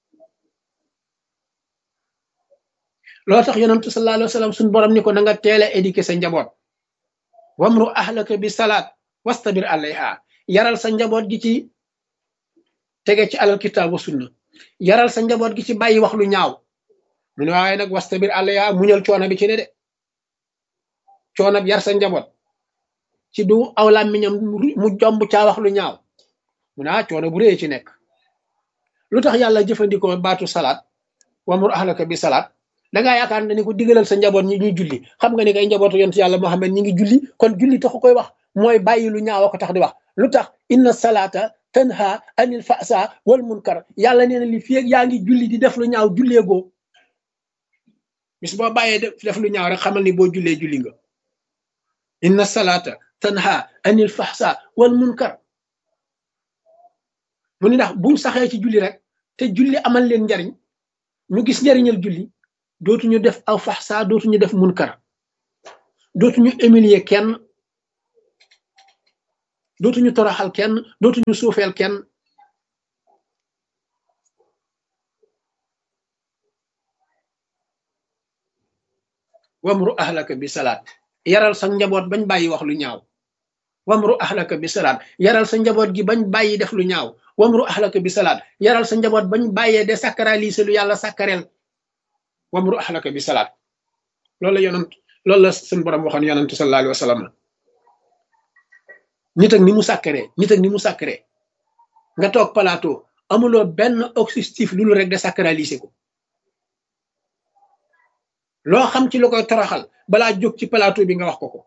A: loo tax yonentu sallallahu alayhi wa sallam suñu borom ni ko na nga teel a éduquer sa njaboot wamru ahlaka bi salaat wastabir alayha yaral sa njaboot gi ci tege ci alal kitaab wa sunna yaral sa njaboot gi ci bàyyi wax lu ñaaw mu ne waaye nag wastabir alayha muñal coono bi ci ne de coono bi yar sa njaboot ci du aw làmmiñam mu jomb caa wax lu ñaaw mu ne ah coono bu rëy ci nekk lu tax yàlla jëfandikoo baatu salaat wamru ahlaka bi salaat da ngaa yaakaar ne ni ko digalal sa njaboot ñi ñuy julli xam nga ni kay njabootu yonent yàlla Muhammad ñi ngi julli kon julli taxu koy wax mooy bàyyi lu ñaaw ko tax di wax lu tax inna salaata tanha anil fasa wal munkar yàlla nee na li fi yaa ngi julli di def lu ñaaw julleegoo bis boo bàyyee def lu ñaaw rek xamal ni boo jullee julli nga inna salaata tanha anil fahsa wal munkar mu ni ndax buñ saxee ci julli rek te julli amal leen njariñ ñu gis njariñal julli dootuñu def aw faxsa dootuñu def munkar dootuñu humilier kenn dootuñu toroxal kenn dootuñu suufeel kenn wamru ahlaka bi salaat yaral sa njaboot bañ bàyyi wax lu ñaaw wamru ahlaka bi salaat yaral sa njaboot gi bañ bàyyi def lu ñaaw wamru ahlaka bi salaat yaral sa njaboot bañ bàyyee de sacraliser lu yàlla sacrel wamru ahlaka bi salaat loolu la yonant loolu la suñ borom waxoon yonantu sallallahu alayhi wa sallam nit ak ni mu sàkkaree nit ak ni mu sàkkaree nga toog plateau amuloo benn objectif lu rek de sacraliser ko loo xam ci lu koy toroxal balaa jóg ci plateau bi nga wax ko ko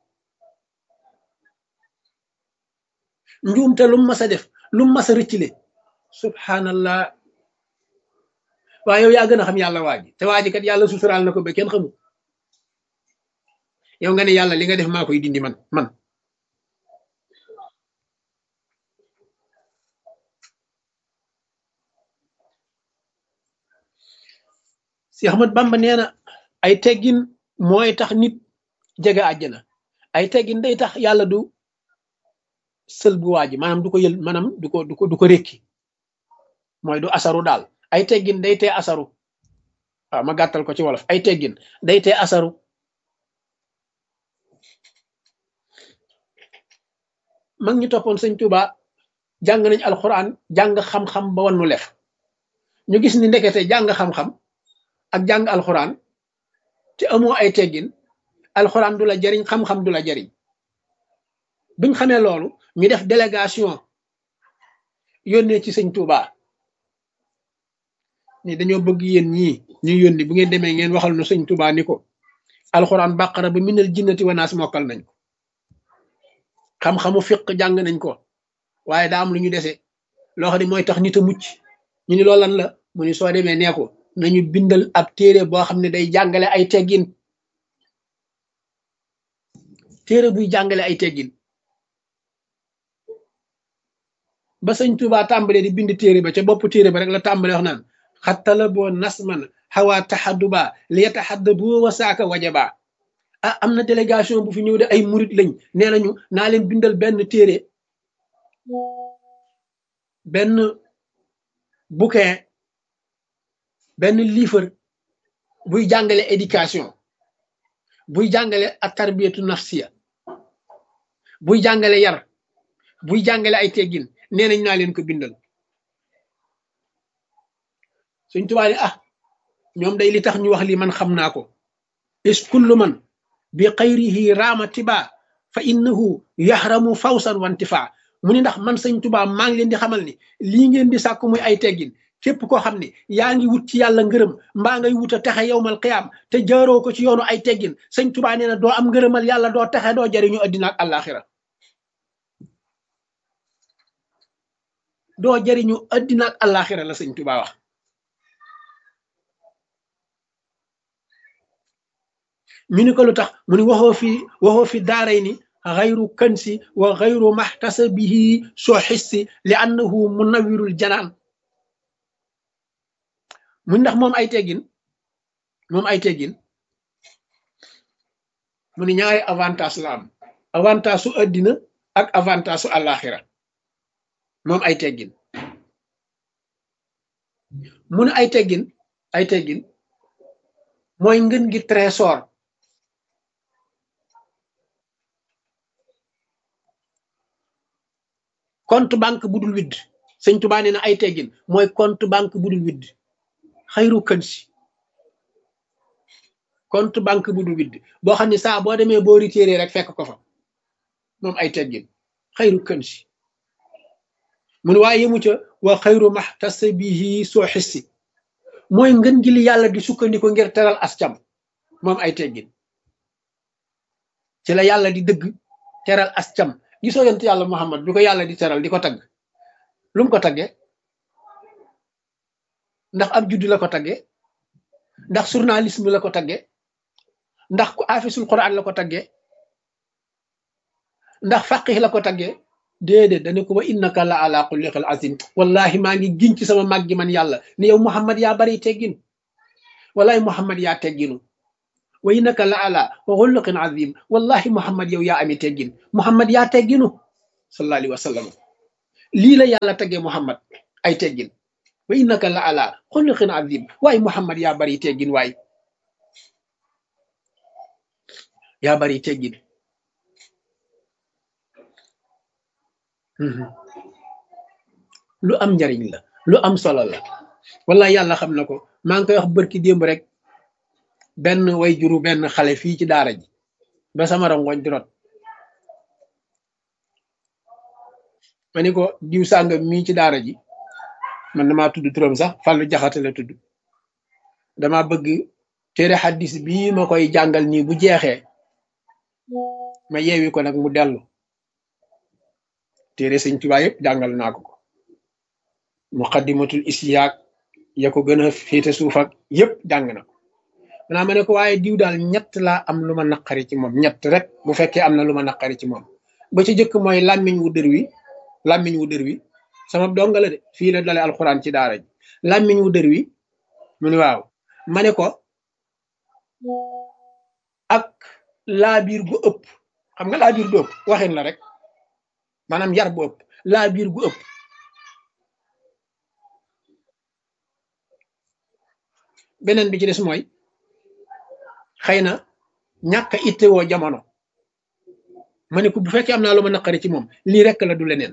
A: njuumte lu mu mas a def lu mu mas a rëccile subhanallah waaye yow yaa gën a xam yàlla waa ji te waa ji kat yàlla suturaal na ko ba kenn xamul yow nga ne yàlla li nga def maa koy dindi man man si Ahmad Bamba nee na ay teggin mooy tax nit jege àjjana ay teggin day tax yàlla du sël bu waa ji maanaam du ko yël maanaam du ko du ko du ko rékki mooy du asaru daal ay teggin day tee asaru waaw ma gàttal ko ci wolof ay teggin day tee asaru mag ñi toppoon sëñ Tuuba jàng nañ alxuraan jàng xam-xam ba wannu lef ñu gis ni ndekete jàng xam-xam ak jàng alxuraan te amoo ay teggin alxuraan du la jariñ xam-xam du la jariñ biñ xamee loolu ñu def délégation yónnee ci sëñ Tuuba ni dañoo bëgg yéen ñii ñu yónni bu ngeen demee ngeen waxal nu sëñ Tuuba ni ko alxuraan bàqara ba minal jinnati wanaas mokkal nañ ko xam-xamu fiq jàng nañ ko waaye daa am lu ñu dese loo xam ne mooy tax nit a mucc ñu ni loolu lan la mu ni soo demee nee ko nañu bindal ab téere boo xam ne day jàngale ay teggin téere buy jàngale ay teggin ba sëñ Tuubaa tàmbalee di bind téere ba ca bopp téere ba rek la tàmbale wax naan xattala boo nasman xawaa taxadduba li yataxadda boo wasaaka wajaba ah am na délégation bu fi ñëw de ay murit lañ nee nañu naa leen bindal benn téere benn bouquin benn livre buy jàngale éducation buy jàngale ak tarbiyatu nafsiya buy jàngale yar buy jàngale ay teggin nee nañ naa leen ko bindal suñ tubaab ah ñoom day li tax ñu wax lii man xam naa ko is kullu man bi xayrihi raama tiba fa innahu yaxramu fawsan wantifa mu ni ndax man sëñ tubaa maa ngi leen di xamal ni lii ngeen di sàkk muy ay teggin képp koo xam ne yaa ngi wut ci yàlla ngërëm mbaa ngay wut a texe yowmal qiyaam te jaaroo ko ci yoonu ay teggin sëñ tubaa nee na doo am ngërëmal yàlla doo texe doo jariñu addina ak àllaaxira doo jariñu addina ak àllaaxira la sëñ tubaa wax ñu ni ko lu tax mu ni waxoo fi waxoo fi daaray ni xayru kansi wa xayru maxtasabihi soo xissi li annahu munawirul janaan mu ndax moom ay teggin moom ay teggin mu ni ñaari avantage la am avantage su addina ak avantage su àllaaxira moom ay teggin mu ne ay teggin ay teggin mooy ngën gi trésor compte banque bu dul widd sëñ Tuubaa nee na ay teggin mooy compte banque bu dul widd xayru kën si compte banque bu dul widd boo xam ne saa boo demee boo retiré rek fekk ko fa moom ay teggin xayru kën si mun waaye yëmu ca wa xayru maxtasabihi soo xissi mooy ngën gi li yàlla di sukkandiku ngir teral ascam moom ay teggin ci la yàlla di dëgg teral ascam gisoo yonent yàlla Muhammad bi ko yàlla di teral di ko tagg lu mu ko tagge ndax ab juddu la ko tagge ndax journalisme la ko tagge ndax ku afisul quran la ko tagge ndax faqih la ko tagge déedéet dane ko wa innaka la ala xulliqil azim wallahi maa ngi giñ ci sama mag gi man yàlla ni yow Muhammad yaa bari teggin wallahi Muhammad yaa tegginu wa innaka la ala xulliqin azim wallahi Muhammad yow yaa ami teggin Muhammad yaa tegginu sallallahu alayhi wa sallam lii la yàlla teggee muhammad ay teggin wa innaka la ala xuluqin azim waaye muhammad yaa bari teggin waay yaa bari teggin lu am njariñ la lu am solo la wala yàlla xam na ko maa ngi koy wax bërki démb rek benn way juru benn xale fii ci daara ji ba sama rongoñ di rot ma ni ko diw sàngam mii ci daara ji man damaa tudd turam sax Fallou Jaxate la tudd dama bëgg téere xaddis bii ma koy jàngal nii bu jeexee ma yeewi ko nag mu dellu téere sëñ Tuubaa yëpp jàngal naa ko ko muqaddimatul isyaak ya ko gën a féete suuf ak yëpp jàng na ko manaa ma ne ko waaye diw daal ñett laa am lu ma naqari ci moom ñett rek bu fekkee am na lu ma naqari ci moom ba ci jëkk mooy làmmiñ wu dër wi làmmiñ wu dër wi sama donga la de fii la dale alxuraan ci daara ji làmmiñ wu dër wi mu ni waaw ma ne ko ak laabiir gu ëpp xam nga laabiir gu ëpp waxin la rek maanaam yar bu ëpp laabiir gu ëpp beneen bi ci des mooy xëy na ñàkk a ittewoo jamono ma ne ko bu fekkee am naa lu ma naqari ci moom lii rek la du leneen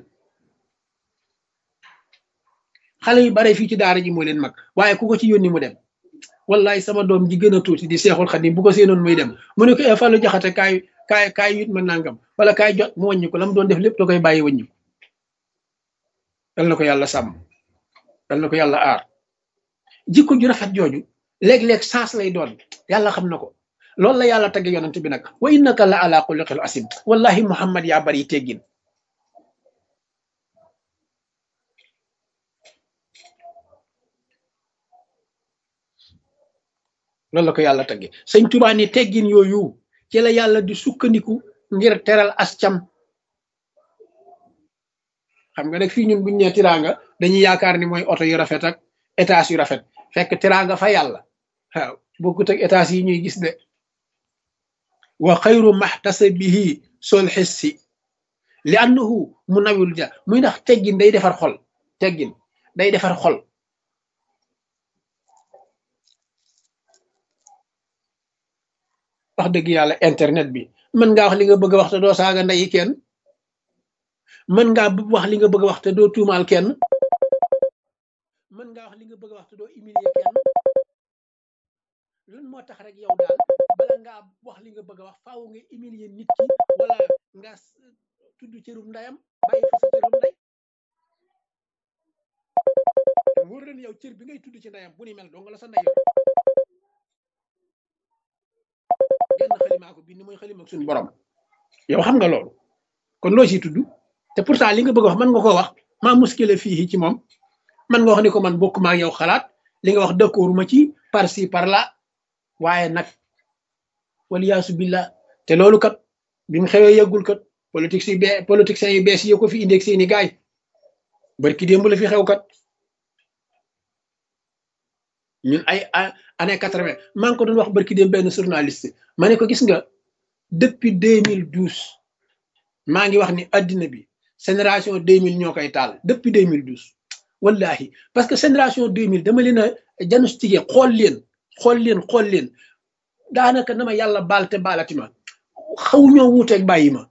A: xale yu bare fii ci daara ji moo leen mag waaye ku ko ci yónni mu dem wallahi sama doom ji gën a tuuti di seexul xadim bu ko seenoon muy dem mu ne ko e Fallou Jaxate kaay kaay kaay yit ma nangam wala kaay jot mu wàññi ko la mu doon def lépp da koy bàyyi wàññi ko dal na ko yàlla sàmm dal na ko yàlla aar jikko ju rafet jooju léeg-léeg saas lay doon yàlla xam na ko loolu la yàlla tagge yonent bi nag wa innaka la ala xuluqil asim wallahi muhammad yaa bari teggin loolu la ko yàlla tagge sëñ Tuubaa ni teggin yooyu ci la yàlla di sukkandiku ngir teral ascam xam nga nag fii ñun buñ nee tiraanga dañuy yaakaar ni mooy oto yu rafet ak étage yu rafet fekk tiraanga fa yàlla waaw bokkut ak étage yi ñuy gis de wa xayru maxtasabihi sol xissi li annahu mu nawil ja muy ndax teggin day defar xol teggin day defar xol wax dëgg yàlla internet bi mën ngaa wax li nga bëgg a wax te doo saaga ndeyi kenn mën ngaa wax li nga bëgg a wax te doo tuumaal kenn mën ngaa wax li nga bëgg a wax te doo humilier kenn loolu moo tax rek yow daal bala ngaa wax li nga bëgg a wax faaw nga humilier nit ki wala nga tudd cërum ndayam bàyyi fa sa cërum nday wóor na yow cër bi ngay tudd ci ndayam bu ni mel doo nga la sa nday yow genn xalimaa ko bind mooy xalima ak suñu borom yow xam nga loolu kon loo ciy tudd te pourtant li nga bëgg a wax mën nga koo wax maa muskile fii ci moom man nga wax ni ko man bokk maa yow xalaat li nga wax d'accord ma ci par ci par là waaye nag waliyaasu billah te loolu kat bi mu xewee yëggul kat politique si be politiciens yu bees yi ko fi indee seeni gaay barki démb la fi xew kat ñun ay année quatre-vingt maa ngi ko doon wax barki démb benn journaliste ma ne ko gis nga depuis deux mille douze maa ngi wax ni addina bi génération deux mille ñoo koy taal depuis deux mille douze wallahi parce que génération deux mille dama leen a diagnostiqué xool leen xool leen xool leen daanaka na ma yàlla baal te baalati ma xaw ñoo wuuteeg bàyyi ma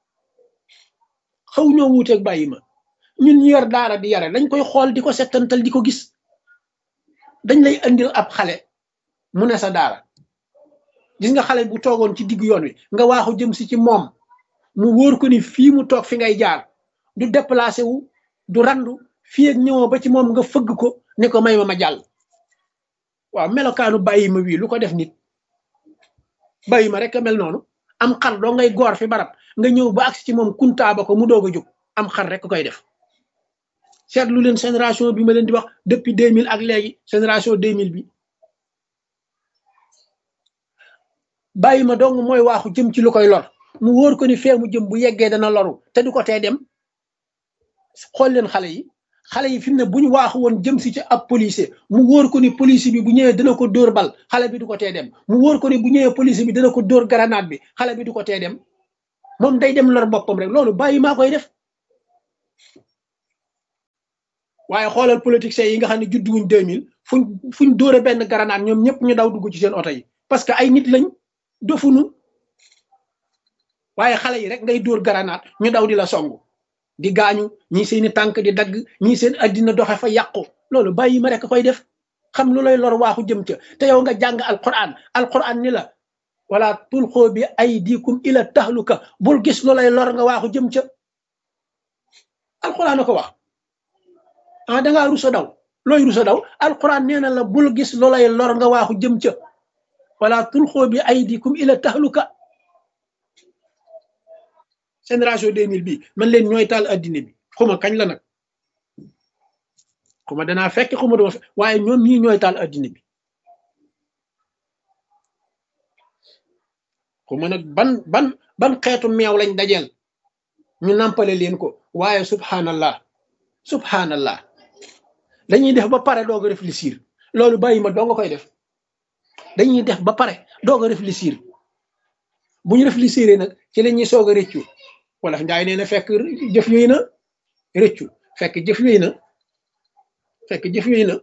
A: xaw ñoo wuuteeg bàyyi ma ñun ñu yor daara di yare dañ koy xool di ko settantal di ko gis dañ lay andil ab xale mu ne sa daara gis nga xale bu toogoon ci diggu yoon wi nga waaxu jëm si ci moom mu wóor ko ni fii mu toog fi ngay jaar du déplacé wu du randu fii ak ñëwoo ba ci moom nga fëgg ko ne ko may ma ma jàll waaw melokaanu bàyyi ma wii lu ko def nit bàyyi ma rek a mel noonu am xar doo ngay goor fi barab nga ñëw ba agsi ci moom kuntaaba ko mu doog a jóg am xar rek koy def seetlu leen génération bi ma leen di wax depuis 2000 ak léegi génération 2000 bi bàyyi ma dong mooy waaxu jëm ci lu koy lor mu wóor ko ni fee mu jëm bu yeggee dana loru te du ko tee dem xool leen xale yi xale yi fi mu ne bu ñu waaxu woon jëm si ci ab policier mu wóor ko ni policier bi bu ñëwee dana ko dóor bal xale bi du ko tee dem mu wóor ko ni bu ñëwee policier bi dana ko dóor grenade bi xale bi du ko tee dem moom day dem lor boppam rek loolu bàyyi maa koy def waaye xoolal politiciens yi nga xam ne juddu wuñ 2000 fuñ fuñ dóore benn garanaat ñoom ñëpp ñu daw dugg ci seen oto yi parce que ay nit lañ dofunu waaye xale yi rek ngay dóor garanaat ñu daw di la songu di gaañu ñii seeni tànk di dagg ñii seen addina doxe fa yàqu loolu bàyyi ma rek koy def xam lu lay lor waaxu jëm ca te yow nga jàng alquran alquran ni la wala tulxoo bi aydikum ila tahluka bul gis lu lay lor nga waaxu jëm ca alquran a ko wax ah dangaa rusa daw looy rusa daw alquran nee na la bul gis lu lay lor nga waaxu jëm ca wala tulxoo bi aydikum ila tahluka génération 2000 bi man leen ñooy taal addina bi xuma kañ la nag xuma danaa fekk xuma dama fekk waaye ñoom ñii ñooy taal addina bi xuma nag ban ban ban xeetu meew lañ dajeel ñu nampale leen ko waaye subhanallah subhanallah dañuy def ba pare doog a réfléchir loolu bàyyi ma doo nga koy def dañuy def ba pare doog a réfléchir bu ñu réfléchir nag ci la ñuy soog a rëccu wala njaay nee na fekk jëf yooyu na rëccu fekk jëf yooyu na fekk jëf yooyu na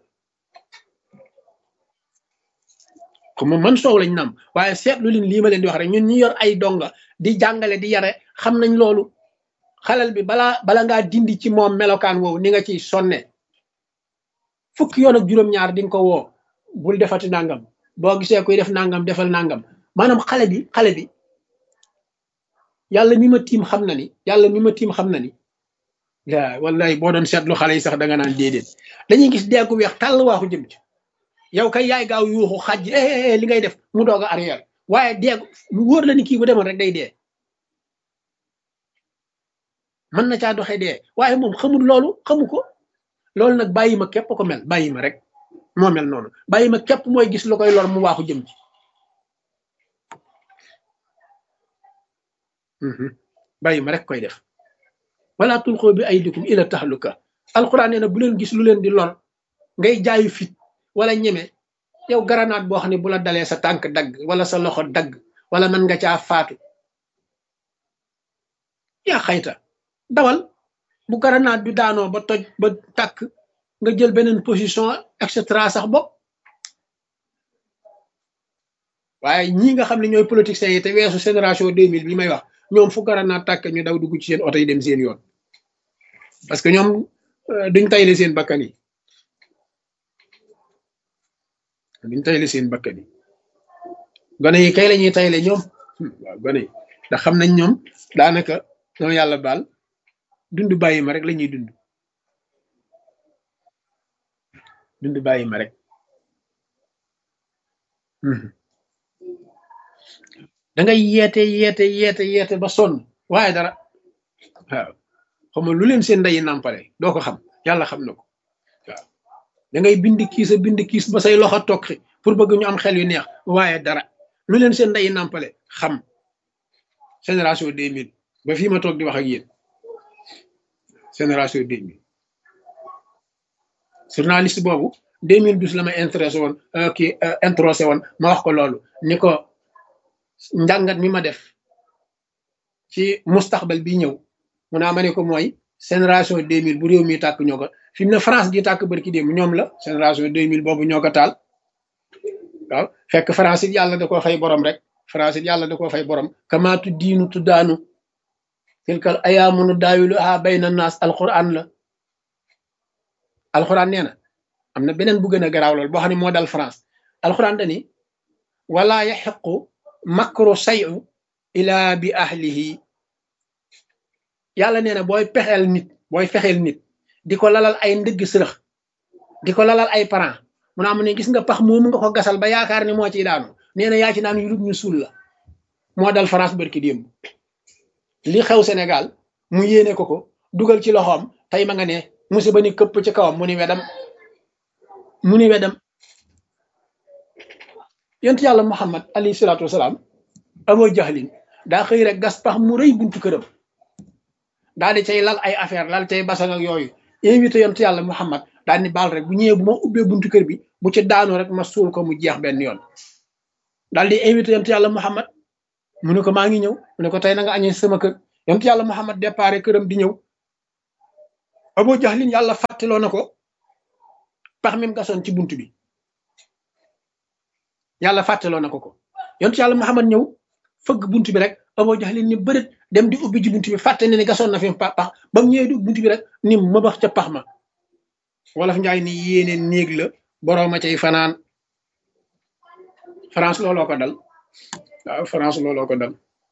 A: comme man soow lañ nam waaye seetlu leen lii ma leen di wax rek ñun ñu yor ay donga di jàngale di yare xam nañ loolu xalal bi balaa bala ngaa dindi ci moom melokaan woowu ni nga ciy sonne fukki yoon ak juróom-ñaar di nga ko woo bul defati nangam boo gisee kuy def nangam defal nangam maanaam xale bi xale bi yàlla mi ma tiim xam na ni yàlla mi ma tiim xam na ni yaa wallahi boo doon seetlu xale yi sax da nga naan déedéet dañuy gis deegu weex tàll waaxu jëm ci yow kay yaay gaaw yuuxu xaj li ngay def mu doog a arrière waaye deegu mu wóor la ni kii bu demoon rek day dee mën na caa doxee dee waaye moom xamul loolu xamu ko loolu nag bàyyi ma képp ko mel bàyyi ma rek moo mel noonu bàyyi ma képp mooy gis lu koy lor mu waaxu jëm ci bàyyi ma rek koy def wala tulxoo bi ay dikum ila tahluka alquran nee na bu leen gis lu leen di lor ngay jaayu fit wala ñeme yow garanaat boo xam ne bu la dalee sa tànk dagg wala sa loxo dagg wala mën nga caa faatu yaa xayta dawal bu garanaat bi daanoo ba toj ba tàkk nga jël beneen position et cetera sax bopp waaye ñii nga xam ne ñooy politiciens yi te weesu génération 2000 bi may wax ñoom fu garanaat tàkk ñu daw dugg ci seen oto yi dem seen yoon parce que ñoom duñ tayle seen bakkan yi duñ tayle seen bakkan yi gone yi kay la ñuy tayle ñoom waaw gone yi ndax xam nañ ñoom daanaka ñoom yàlla baal dund bàyyi ma rek la ñuy dund dund bàyyi ma rek da ngay yeete yeete yeete yeete ba sonn waaye dara waaw xam lu leen seen ndeyi nàmpale doo ko xam yàlla xam na ko waaw da ngay bind kiis a bind kiis ba say loxo tokki pour bëgg ñu am xel yu neex waaye dara lu leen seen ndeyi nàmpale xam génération 2000 ba fii ma toog di wax ak yéen génération 2000 journaliste boobu 2012 la ma intéressé woon kii introsé woon ma wax ko loolu ni ko njàngat mi ma def ci mustaxbal bi ñëw mu naa ma ne ko mooy génération 2000 bu réew mi tàkk ñoo ko fi mu ne France gi tàkk barki démb ñoom la génération 2000 boobu ñoo ko taal waaw fekk France it yàlla da koo fay borom rek France it yàlla da koo fay borom kamaatu diinu tuddaanu tilkal ayaamunu daawilu a bayna naas alquran la alquran nee na am na beneen bu gën a garaaw lool boo xam ne moo dal France alquran dani wala yaxiqu makru sayu ila bi ahlihi yàlla nee na booy pexeel nit booy fexeel nit di ko lalal ay ndëgg sërëx di ko lalal ay parents mu naa mu ne gis nga pax moomu nga ko gasal ba yaakaar ni moo ciy daanu nee na yaa ci naan yulub ñu suul la moo dal France barki démb li xew Sénégal mu yéene ko ko dugal ci loxoom tey ma nga ne musiba ni këpp ci kawam mu ni wedam mu ni wedam yonent yàlla Muhammad alayhi salaatu wasalaam Abu Jahlin daa xëy rek gas pax mu rëy buntu këram daal di cay lal ay affaire lal cay basang ak yooyu invité yonent yàlla Muhammad daal ni baal rek bu ñëwee bu ma ubbee buntu kër bi bu ci daanu rek ma suul ko mu jeex benn yoon daal di invité yonent yàlla Muhammad mu ne ko maa ngi ñëw mu ne ko tey na nga añee sama kër yonent yàlla Muhammad déparé këram di ñëw Abu Jahlin yàlla fàttaloo na ko pax mi mu gasoon ci bunt bi yàlla fàttaloo na ko ko yontu yàlla Muhammad ñëw fëgg bunt bi rek Abu Jahlin ni bërët dem di ubbi ji bunt bi fàtte ne ni gasoon na fi pax pax ba mu ñëwee di bunt bi rek ni ma bax ca pax ma wolof njaay ni yéene néeg la borooma cay fanaan France looloo ko dal waaw France looloo ko dal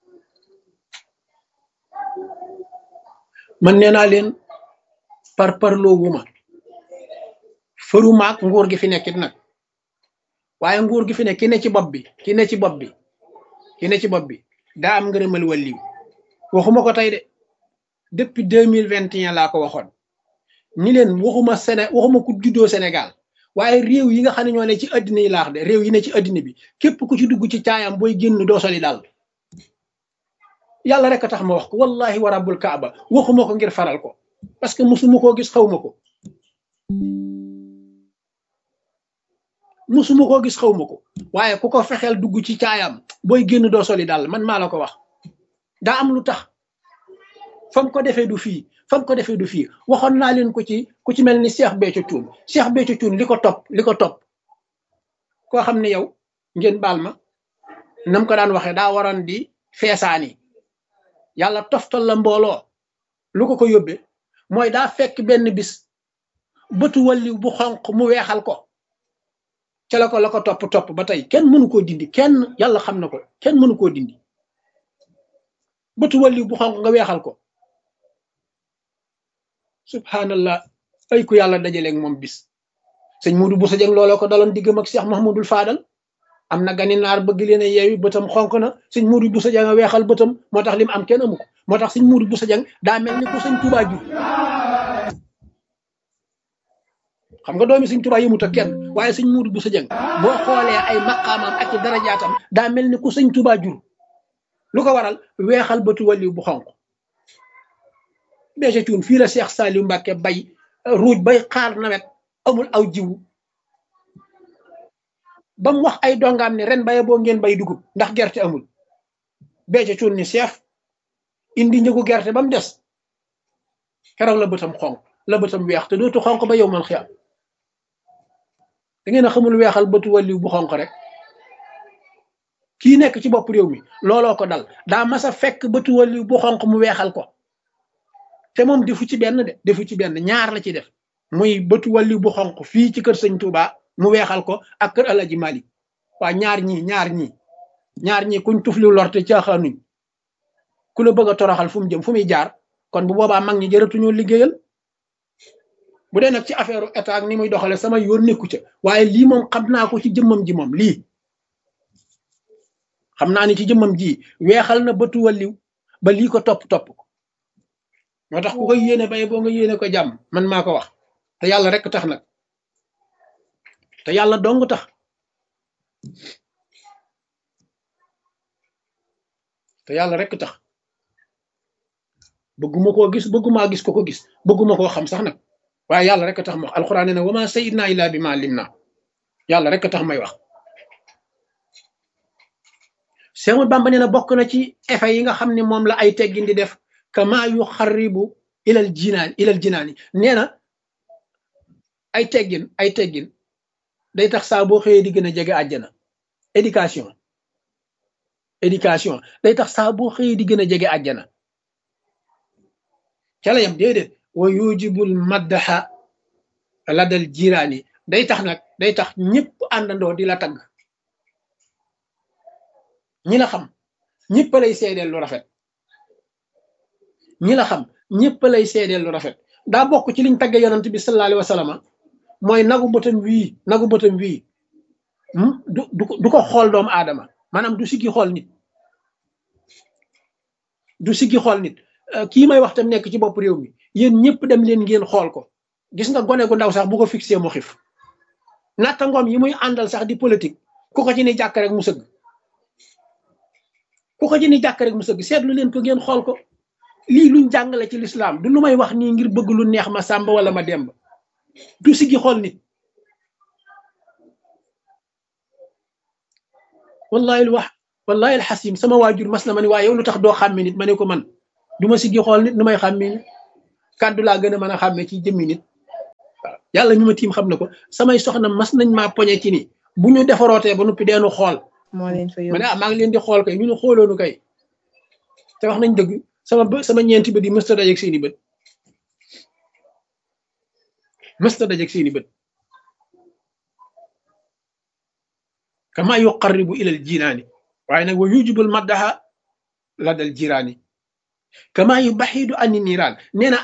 A: man nee naa leen par parloo wuma fërumaak nguur gi fi nekkit nag waaye nguur gi fi nekk ki ne ci bopp bi ki ne ci bopp bi ki ne ci bopp bi daa am ngërëmal wàlliw waxuma ko tey de depuis deux mille vingt et un laa ko waxoon ni leen waxuma Séné waxuma ku juddoo Sénégal waaye réew yi nga xam ne ñoo ne ci addina yi laax de réew yi ne ci addina bi képp ku ci dugg ci caayam booy génn doo soli daal yàlla rek a tax ma wax ko wallahi wa rabbul kaaba waxuma ko ngir faral ko parce que musuma koo gis xawma ko musuma koo gis xawma ko waaye ku ko fexeel dugg ci caayam booy génn doo soli daal man maa la ko wax daa am lu tax fam ko defee du fii fam ko defee du fii waxoon naa leen ko ci ku ci mel ni Cheikh Béthio Thioune Cheikh Béthio Thioune li ko topp li ko topp koo xam ne yow ngeen baal ma nam ko daan waxee daa waroon di feesaani yàlla toftal la mbooloo lu ko ko yóbbee mooy daa fekk benn bis bëtu walliw bu xonq mu weexal ko ca la ko la ko topp topp ba tey kenn mënu koo dindi kenn yàlla xam na ko kenn mënu koo dindi bëtu walliw bu xonq nga weexal ko subhanallah ay ku yàlla dajaleeg moom bis sëñ Muudu Busa Jeng looloo ko daloon diggam ak Cheikh Mahmoudul Faadal am na gani naar bëgg leen a yeewi bëtam xonk na sëñ Muudu Busa Jeng a weexal bëtam moo tax lim am kenn amu ko moo tax sëñ Muudu Busa Jeng daa mel ni ko sëñ Tuubaa jur xam nga doomi sëñ Tuubaa yëmut ak kenn waaye sëñ Muudu Busa Jeng boo xoolee ay maqaamam ak i darajaatam daa mel ni ku sëñ Tuubaa jur lu ko waral weexal bëtu waliw bu xonq Béthio Thioune fii la Cheikh Saliou Mbacke bay ruuj bay xaar nawet amul aw jiwu ba mu wax ay dongaam ne ren baye boo ngeen bay dugub ndax gerte amul Béthio Thioune ni chef indi njëgu gerte ba mu des keroog la bëtam xonq la bëtam weex te dootu xonq ba yow man xiyam da ngeen a xamul weexal bëtu waliw bu xonq rek kii nekk ci bopp réew mi looloo ko dal daa mas a fekk bëtu waliw bu xonq mu weexal ko te moom defu ci benn de defu ci benn ñaar la ci def muy bëtu waliw bu xonq fii ci kër sëñ Touba mu weexal ko ak kër Alaji Malik waa ñaar ñii ñaar ñii ñaar ñii kuñ tufliw lorte caaxaanuñ ku la bëgg a toroxal fu mu jëm fu muy jaar kon bu boobaa mag ñi jërëtuñoo liggéeyal bu dee nag ci affaire état ak ni muy doxale sama yoon nekku ca waaye lii moom xam naa ko ci jëmmam ji moom lii xam naa ni ci jëmmam ji weexal na bëtu waliw ba lii ko topp topp ko moo tax ku koy yéene bay boo nga yéene ko jàmm man maa ko wax te yàlla rek tax nag te yàlla dong tax te yàlla rek tax bëgguma koo gis bëggumaa gis ko ko gis bëgguma koo xam sax nag waaye yàlla rek tax ma wax alxuraan nee na wama sayidna illa bi ma lim na yàlla rek tax may wax Seexul Bàmba nee na bokk na ci effet yi nga xam ne moom la ay teggin di def kama yu xaribu ilal jinaan ilal jinaani nee na ay teggin ay teggin day tax saa boo xëyee di gën a jege àjjana éducation éducation day tax saa boo xëyee di gën a jege àjjana ca la yam déedéet wa yujibul maddaxa ladal jiraani day tax nag day tax ñëpp àndandoo di la tagg ñi la xam ñëpp lay seedeel lu rafet ñi la xam ñëpp lay seedeel lu rafet daa bokk ci liñ tagge yonant bi sallallahu alayhi wa sallam mooy nagu bëtam wii nagu bëtam wii du du ko xool doomu aadama maanaam du siggi xool nit du siggi xool nit kii may wax tam nekk ci bopp réew mi yéen ñëpp dem leen ngeen xool ko gis nga gone gu ndaw sax bu ko fixé mu xif natta ngoom yi muy àndal sax di politique ku ko ci ni jàkk rek mu sëgg ku ko ci ni jàkk rek mu sëgg seetlu leen ko ngeen xool ko lii luñ jàngale ci lislaam du lu may wax nii ngir bëgg lu neex ma sàmba wala ma demb du siggi xool nit wallahi wax wallahi alxasim sama waajur mas na ma ne waaye yow lu tax doo xàmme nit ma ne ko man du ma siggi xool nit nu may xàmme nit kàddu laa gën a mën a xàmmee ci jëmmi nit waaw yàlla mi ma tiim xam na ko samay soxna mas nañ maa poñe ci ni bu ñu defarootee ba noppi deenu xool
B: moo leen fa
A: ma
B: yóbbu
A: ne ah maa ngi leen di xool kay ñu ne xooloonu kay te wax nañ dëgg sama bë sama ñeenti bët yi mësta dajeeg seeni bët mësta dajeeg seeni bët kama yuqarribu ilal jinaani waaye nag wa yujibul maddaha la dal jiraani kama yu baxidu anni niiraan nee na